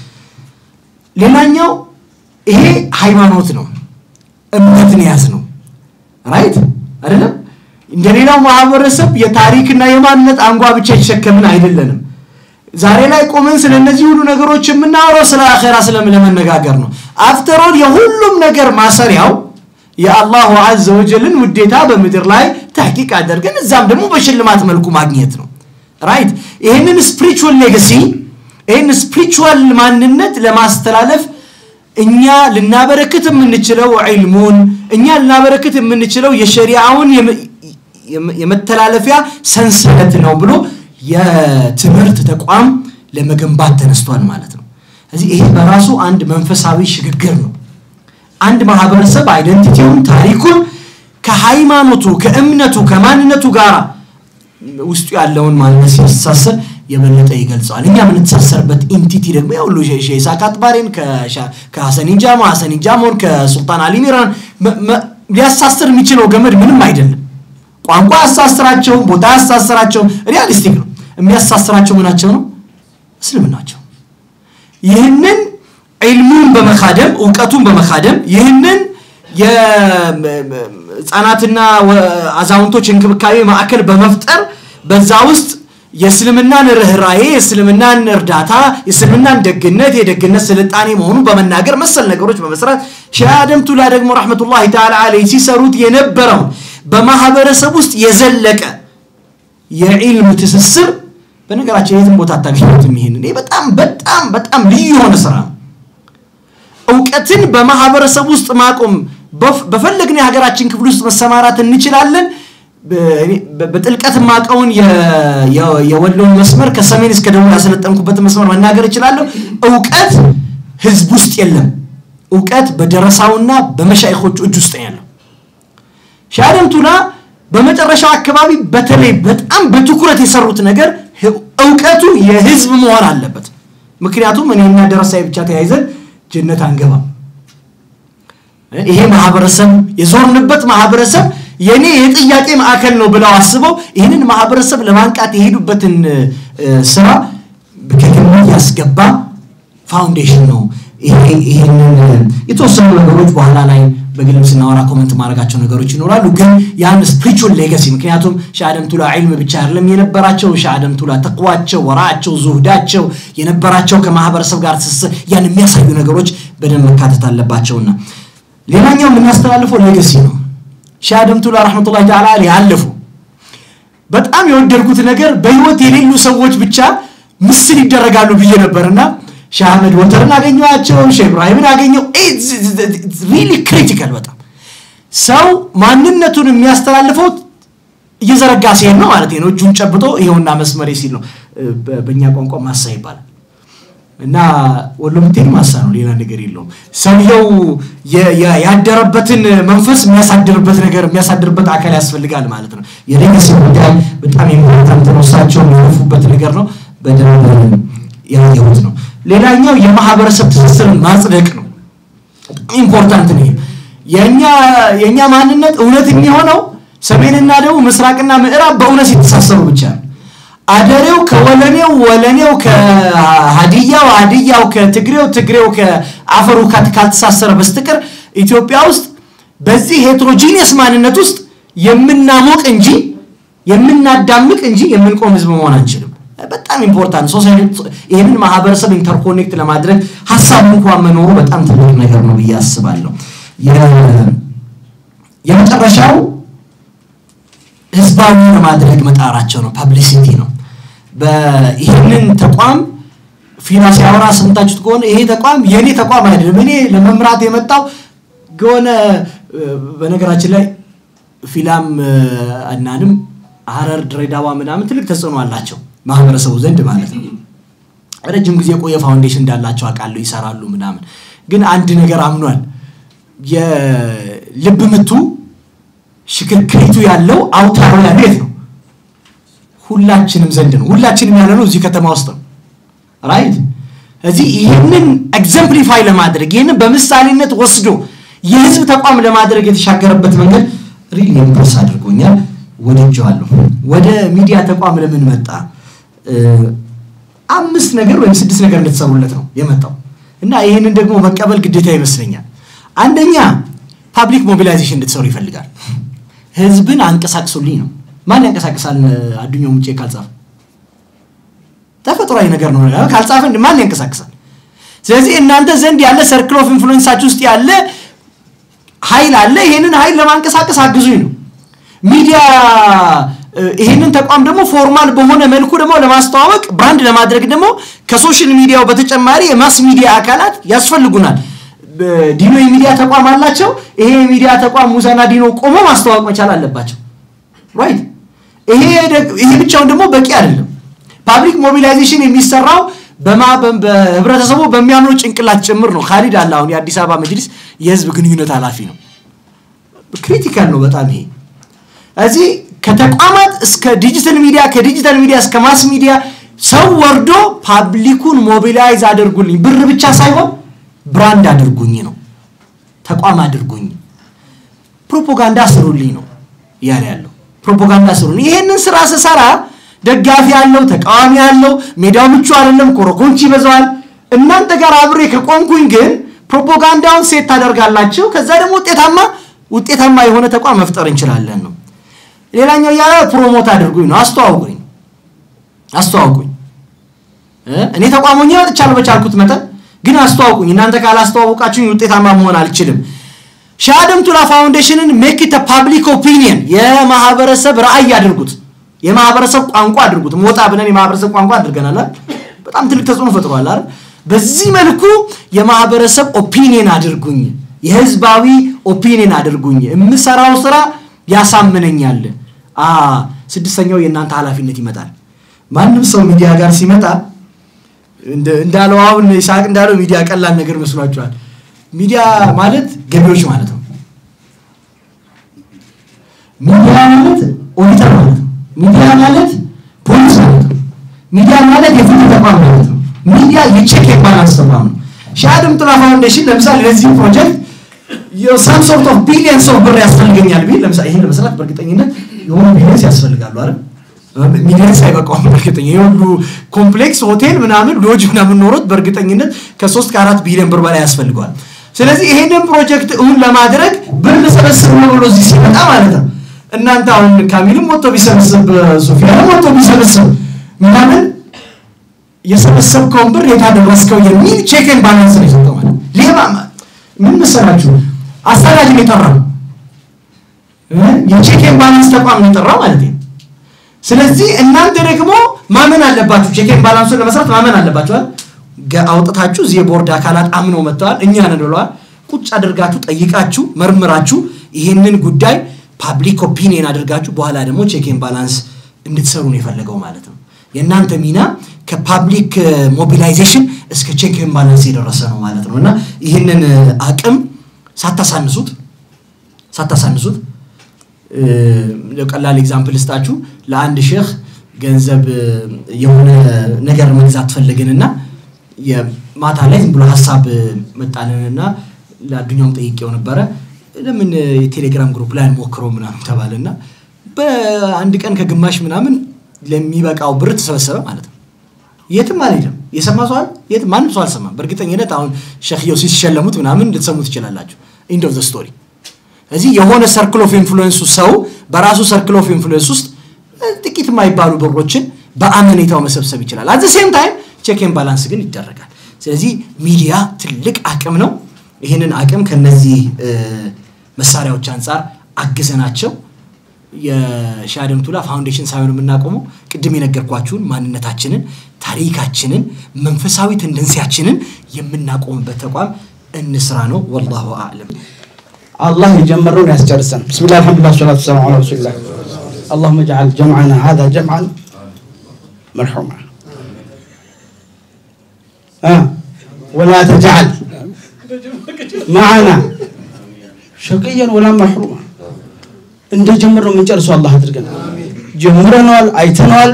ሌላኛው ይሄ ሃይማኖት ነው፣ እምነትን ያዝ ነው። ራይት አይደለም? እንደሌላው ማህበረሰብ የታሪክና የማንነት አንጓ ብቻ የተሸከምን አይደለንም። ዛሬ ላይ ቆመን ስለ እነዚህ ሁሉ ነገሮች የምናወራው ስለ አኼራ ስለመነጋገር ነው። አፍተሮል የሁሉም ነገር ማሰሪያው የአላሁ አዘ ወጀልን ውዴታ በምድር ላይ ተሕቂቅ አደርገን እዛም ደግሞ በሽልማት መልኩ ማግኘት ነው። ራይት ይህንን ስፒሪቹዋል ሌጋሲ ይህን ስፒሪቹዋል ማንነት ለማስተላለፍ እኛ ልናበረክት የምንችለው ዒልሙን እኛ ልናበረክት የምንችለው የሸሪዓውን የመ- የመ- የመተላለፊያ ሰንሰለት ነው ብሎ የትምህርት ተቋም ለመገንባት ተነስቷል ማለት ነው ስለዚህ ይሄ በራሱ አንድ መንፈሳዊ ሽግግር ነው አንድ ማህበረሰብ አይደንቲቲውን ታሪኩን ከሃይማኖቱ ከእምነቱ ከማንነቱ ጋር ውስጡ ያለውን ማንነት ሲያስተሳሰር የበለጠ ይገልጸዋል እኛ የምንተሳሰርበት ኢንቲቲ ደግሞ ያሁሉ ሼሳክ አጥባሬን ከሻ- ከሐሰኒን ጃማ ሐሰኒን ጃሞን ከሱልጣን አሊ ሚራን መ- መ- ሊያሳስር የሚችለው ገመድ ምንም አይደለም ቋንቋ ያሳስራቸውም ቦታ ያሳስራቸውም ሪያሊስቲክ ነው የሚያሳስራቸው ምናቸው ነው እስልምናቸው ይህንን ዒልሙን በመካደም እውቀቱን በመካደም ይህንን የህፃናትና አዛውንቶች እንክብካቤ ማዕከል በመፍጠር በዛ ውስጥ የእስልምናን ርኅራዬ የእስልምናን እርዳታ የእስልምናን ደግነት የደግነት ስልጣኔ መሆኑን በመናገር መሰል ነገሮች በመስራት ሼህ አደም ቱላ ደግሞ ረሕመቱላሂ ተዓላ አለይህ ሲሰሩት የነበረው በማህበረሰብ ውስጥ የዘለቀ የዒልም ትስስር በነገራችን የትም ቦታ አታገኙትም ይሄንን ይሄ በጣም በጣም በጣም ልዩ የሆነ ስራ ነው እውቀትን በማህበረሰብ ውስጥ ማቆም በፍ- በፈለግን የሀገራችን ክፍል ውስጥ መሰማራት እንችላለን በ- እኔ በ- በጥልቀት ማቀውን የወሎን መስመር ከሰሜን እስከ ደቡብ ያሰለጠንኩበትን መስመር መናገር እችላለሁ እውቀት ህዝብ ውስጥ የለም እውቀት በደረሳውና በመሻይኮቹ እጅ ውስጥ ነው ያለው ሻደም ቱላ በመጨረሻው አካባቢ በተለይ በጣም በትኩረት የሰሩት ነገር ህ- እውቀቱ የህዝብ መሆን አለበት ምክንያቱም እኔና ደረሳዊ ብቻ ተያይዘን ጀነት አንገባም ይሄ ማህበረሰብ የዞርንበት ማህበረሰብ የኔ የጥያቄ ማዕከል ነው ብለው አስበው ይህንን ማህበረሰብ ለማንቃት የሄዱበትን እ፣ ስራ ከግምት ያስገባ ፋውንዴሽን ነው ይሄ- ይሄንን የተወሰኑ ነገሮች በኋላ ላይ በግልም ስናወራ ኮመንት ማድረጋቸው ነገሮች ይኖራሉ ግን ያን ስፒሪቹዋል ሌጋሲ ምክንያቱም ሻአደም ቱላ ዒልም ብቻ አይደለም የነበራቸው ሻአደም ቱላ ተቅዋቸው ወራቸው ዙህዳቸው የነበራቸው ከማህበረሰብ ጋር ትስስር ያን የሚያሳዩ ነገሮች በደንብ መካተት አለባቸውና ሌላኛው የምናስተላልፈው ሌጋሲ ነው ሻአደም ቱላ ረሕመቱላሂ ተዓላ አለይህ አለፉ በጣም የወደድኩት ነገር በህይወት የሌሉ ሰዎች ብቻ ምስል ይደረጋሉ ብዬ ነበርና ሻህ አህመድ ወተርን አገኘዋቸው ሼህ ኢብራሂምን አገኘው ሪሊ ክሪቲካል በጣም ሰው ማንነቱን የሚያስተላልፈው እየዘረጋ ሲሄድ ነው ማለት ነው እጁን ጨብጦ ይኸውና መስመሬ ሲል ነው እ፣ በ- በእኛ ቋንቋ ማሳ ይባላል እና ወሎ ምትሄድ ማሳ ነው ሌላ ነገር የለውም ሰውየው የ- የ- ያደረበትን መንፈስ የሚያሳድርበት ነገር የሚያሳድርበት አካል ያስፈልጋል ማለት ነው የሌገሲ ጉዳይ በጣም ኢምፖርታንት ነው እሳቸው የሚያልፉበት ነገር ነው በደንብ ያየሁት ነው ሌላኛው የማህበረሰብ ትስስርን ማጽደቅ ነው በጣም ኢምፖርታንት ነው ይሄ። የእኛ የእኛ ማንነት እውነት የሚሆነው ሰሜንና ደቡብ ምስራቅና ምዕራብ በእውነት ሲተሳሰሩ ብቻ ነው አደሬው ከወለኔው ወለኔው ከሀዲያው ሀዲያው ከትግሬው ትግሬው ከአፈሩ ካት- ካልተሳሰረ በስተቀር ኢትዮጵያ ውስጥ በዚህ ሄትሮጂኒየስ ማንነት ውስጥ የምናሞቅ እንጂ የምናዳምቅ እንጂ የምንቆም ህዝብ መሆን አንችልም በጣም ኢምፖርታንት ሶሳይቲ ይህንን ማህበረሰብ ኢንተርኮኔክት ለማድረግ ሀሳብ እንኳን መኖሩ በጣም ትልቅ ነገር ነው ብዬ አስባለሁ የ- የመጨረሻው ህዝባዊ ለማድረግ መጣራቸው ነው ፐብሊሲቲ ነው በ- ይህንን ተቋም ፊና ሲያወራ ሰምታችሁት ከሆነ ይሄ ተቋም የእኔ ተቋም አይደለም እኔ ለመምራት የመጣው ከሆነ እ፣ በነገራችን ላይ ፊላም እ፣ እናንም ሀረር ድሬዳዋ ምናምን ትልቅ ተጽዕኖ አላቸው ማህበረሰቡ ዘንድ ማለት ነው ረጅም ጊዜ የቆየ ፋውንዴሽን እንዳላቸው አውቃለሁ ይሰራሉ ምናምን ግን አንድ ነገር አምኗል የልብ ምቱ ሽክርክሪቱ ያለው አውታሩ ያለው የት ነው ሁላችንም ዘንድ ነው ሁላችንም ያለ ነው እዚህ ከተማ ውስጥ ነው ራይት እዚህ ይህንን ኤግዘምፕሊፋይ ለማድረግ ይህንን በምሳሌነት ወስዶ የህዝብ ተቋም ለማድረግ የተሻገረበት መንገድ ሪል ኢምፕረስ አድርጎኛል ወድጀዋለሁ ወደ ሚዲያ ተቋም ለምን መጣ እ፣ አምስት ነገር ወይም ስድስት ነገር እንድትሰሩለት ነው የመጣው እና ይህንን ደግሞ መቀበል ግዴታ ይመስለኛል አንደኛ ፓብሊክ ሞቢላይዜሽን እንድትሰሩ ይፈልጋል ህዝብን አንቀሳቅሱልኝ ነው ማን ያንቀሳቅሳል አዱኛው ሙጬ ካልጻፈ ተፈጥሯዊ ነገር ነው ካልጻፈ እንደ ማን ያንቀሳቅሳል ስለዚህ እናንተ ዘንድ ያለ ሰርክል ኦፍ ኢንፍሉዌንሳችሁ ውስጥ ያለ ኃይል አለ ይሄንን ኃይል ለማንቀሳቀስ አግዙኝ ነው ሚዲያ ይህንን ተቋም ደግሞ ፎርማል በሆነ መልኩ ደግሞ ለማስተዋወቅ ብራንድ ለማድረግ ደግሞ ከሶሻል ሚዲያው በተጨማሪ የማስ ሚዲያ አካላት ያስፈልጉናል። ዲኖ የሚዲያ ተቋም አላቸው። ይሄ የሚዲያ ተቋም ሙሳና ዲኖ ቆሞ ማስተዋወቅ መቻል አለባቸው። ራይት። ይሄ ይሄ ብቻውን ደግሞ በቂ አይደለም። ፓብሊክ ሞቢላይዜሽን የሚሰራው በህብረተሰቡ በሚያምኑ ጭንቅላት ጭምር ነው። ካሊድ አለ አሁን የአዲስ አበባ መጅሊስ የህዝብ ግንኙነት ኃላፊ ነው። ክሪቲካል ነው በጣም ይሄ እዚህ ከተቋማት እስከ ዲጂታል ሚዲያ ከዲጂታል ሚዲያ እስከ ማስ ሚዲያ ሰው ወርዶ ፓብሊኩን ሞቢላይዝ አድርጉልኝ፣ ብር ብቻ ሳይሆን ብራንድ አድርጉኝ ነው፣ ተቋም አድርጉኝ፣ ፕሮፓጋንዳ ስሩልኝ ነው እያለ ያለው። ፕሮፓጋንዳ ስሩልኝ። ይሄንን ስራ ስሰራ ደጋፊ ያለው ተቃዋሚ ያለው ሜዳው ምቹ አይደለም፣ ኮረኮንች ይበዛዋል። እናንተ ጋር አብሬ ከቆምኩኝ ግን ፕሮፓጋንዳውን ሴት ታደርጋላችሁ። ከዛ ደግሞ ውጤታማ ውጤታማ የሆነ ተቋም መፍጠር እንችላለን ነው። ሌላኛው እያለ ፕሮሞት አድርጉኝ ነው፣ አስተዋውቁኝ አስተዋውቁኝ። እኔ ተቋሞኛ ወጥቻለሁ በቻልኩት መጠን ግን አስተዋውቁኝ። እናንተ ካላስተዋውቃችሁኝ ውጤታማ መሆን አልችልም። ሻደም ቱላ ፋውንዴሽንን ሜክ ኢት ፓብሊክ ኦፒኒየን የማህበረሰብ ራዕይ አድርጉት፣ የማህበረሰብ ቋንቋ አድርጉት። ሞጣ ብለን የማህበረሰብ ቋንቋ አድርገናል። በጣም ትልቅ ተጽዕኖ ፈጥሯል አይደል? በዚህ መልኩ የማህበረሰብ ኦፒኒየን አድርጉኝ፣ የህዝባዊ ኦፒኒየን አድርጉኝ። የምሰራው ስራ ያሳምነኛል። አ ስድስተኛው የእናንተ ኃላፊነት ይመጣል። ማንም ሰው ሚዲያ ጋር ሲመጣ እንዳለው አሁን ይስሐቅ እንዳለው ሚዲያ ቀላል ነገር መስሏቸዋል። ሚዲያ ማለት ገቢዎች ማለት ነው። ሚዲያ ማለት ኦዲተር ማለት ነው። ሚዲያ ማለት ፖሊስ ማለት ነው። ሚዲያ ማለት የፍትህ ተቋም ማለት ነው። ሚዲያ የቼክ የባላንስ ተቋም ነው። ሻድም ጥላ ፋውንዴሽን ለምሳሌ ለዚህ ፕሮጀክት የሳም ሶርት ኦፍ ቢሊየንስ ኦፍ ብር ያስፈልገኛል ቢል ለምሳሌ ይሄን ለመስራት በእርግጠኝነት የሆኑ ቢሊየንስ ያስፈልጋሉ አይደል? ሚሊየንስ አይበቃውም። በእርግጠኛ የሁሉ ኮምፕሌክስ ሆቴል ምናምን ሎጅ ምናምን ኖሮት በእርግጠኝነት ከሶስት ከአራት ቢሊዮን ብር በላይ ያስፈልገዋል። ስለዚህ ይሄንን ፕሮጀክት እውን ለማድረግ ብር ልሰበስብ ነው ብሎ እዚህ ሲመጣ ማለት ነው እናንተ አሁን ካሚልም ወጥቶ ቢሰበስብ ሶፊያንም ወጥቶ ቢሰበስብ ምናምን የሰበሰብከውን ብር የታደረስከው የሚል ቼክን ባላንስ ነው የሰጠው ማለት ሌባ ምን መሰላችሁ አሳዳጅን የጠራው የቼክን ባላንስ ተቋም ነው የጠራው ማለት ነው። ስለዚህ እናንተ ደግሞ ማመን አለባችሁ። ቼክን ባላንሱን ለመስራት ማመን አለባችሁ። አውጥታችሁ እዚህ የቦርድ አካላት አምነው መጥተዋል፣ እኛ ነን ብለዋል። ቁጭ አድርጋችሁ ጠይቃችሁ መርምራችሁ ይህንን ጉዳይ ፓብሊክ ኦፒኒየን አድርጋችሁ በኋላ ደግሞ ቼክን ባላንስ እንድትሰሩ ነው የፈለገው ማለት ነው። የእናንተ ሚና ከፓብሊክ ሞቢላይዜሽን እስከ ቼክን ባላንስ የደረሰ ነው ማለት ነው እና ይህንን አቅም ሳታሳንሱት ሳታሳንሱት ቀላል ኤግዛምፕል ስጣችሁ ለአንድ ሼህ ገንዘብ የሆነ ነገር መግዛት ፈለግንና ማታ ላይ ዝም ብሎ ሀሳብ መጣልንና ለአዱኛውም ጠይቄው ነበረ ለምን የቴሌግራም ግሩፕ ላይ አንሞክረው ምናምን ተባለና በአንድ ቀን ከግማሽ ምናምን ለሚበቃው ብር ተሰበሰበ ማለት ነው። የትም አልሄድም። የሰማ ሰው አለ? የትም ማንም ሰው አልሰማም። በእርግጠኝነት አሁን ሸክየው ሲሸለሙት ምናምን ልትሰሙ ትችላላችሁ። ኢንድ ኦፍ ዘ ስቶሪ እዚህ የሆነ ሰርክል ኦፍ ኢንፍሉዌንሱ ሰው በራሱ ሰርክል ኦፍ ኢንፍሉዌንስ ውስጥ ጥቂት የማይባሉ ብሮችን በአመኔታው መሰብሰብ ይችላል። አት ሴም ታይም ቼክን ባላንስ ግን ይደረጋል። ስለዚህ ሚዲያ ትልቅ አቅም ነው። ይህንን አቅም ከነዚህ መሳሪያዎች አንጻር አግዘናቸው የሻደም ቱላ ፋውንዴሽን ሳይሆን የምናቆመው ቅድም የነገርኳችሁን ማንነታችንን፣ ታሪካችንን፣ መንፈሳዊ ተንደንሲያችንን የምናቆምበት ተቋም እንስራ ነው። ወላሁ አዕለም። الله يجمرون يسجرسن بسم الله الحمد لله والصلاة والسلام على رسول الله اللهم اجعل جمعنا هذا جمعا مرحوما آه. ولا تجعل معنا شقيا ولا محروما እንደ ጀምር ነው የምንጨርሰው አላህ አድርገን ጀምረነዋል አይተነዋል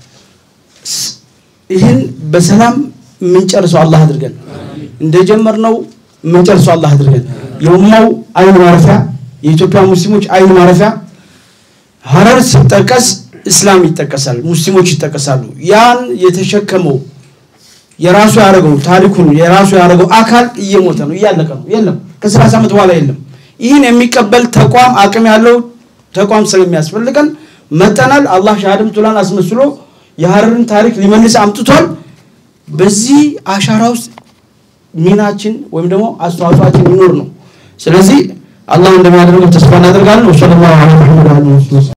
ይህን በሰላም የምንጨርሰው አላህ አድርገን እንደ ጀመር ነው የምንጨርሰው አላህ አድርገን የኡማው አይን ማረፊያ የኢትዮጵያ ሙስሊሞች አይን ማረፊያ ሀረር ሲጠቀስ እስላም ይጠቀሳል፣ ሙስሊሞች ይጠቀሳሉ። ያን የተሸከመው የራሱ ያደረገው ታሪኩን የራሱ ያደረገው አካል እየሞተ ነው፣ እያለቀ ነው። የለም ከሰላሳ ዓመት በኋላ የለም። ይህን የሚቀበል ተቋም አቅም ያለው ተቋም ስለሚያስፈልገን መጠናል። አላህ ሻሃደም ቱላን አስመስሎ የሀረርን ታሪክ ሊመልስ አምጥቷል። በዚህ አሻራ ውስጥ ሚናችን ወይም ደግሞ አስተዋጽኦአችን ይኖር ነው። ስለዚህ አላህ እንደሚያደርገው ተስፋ እናደርጋለን። ወሰለላሁ ዐላ ሙሐመድ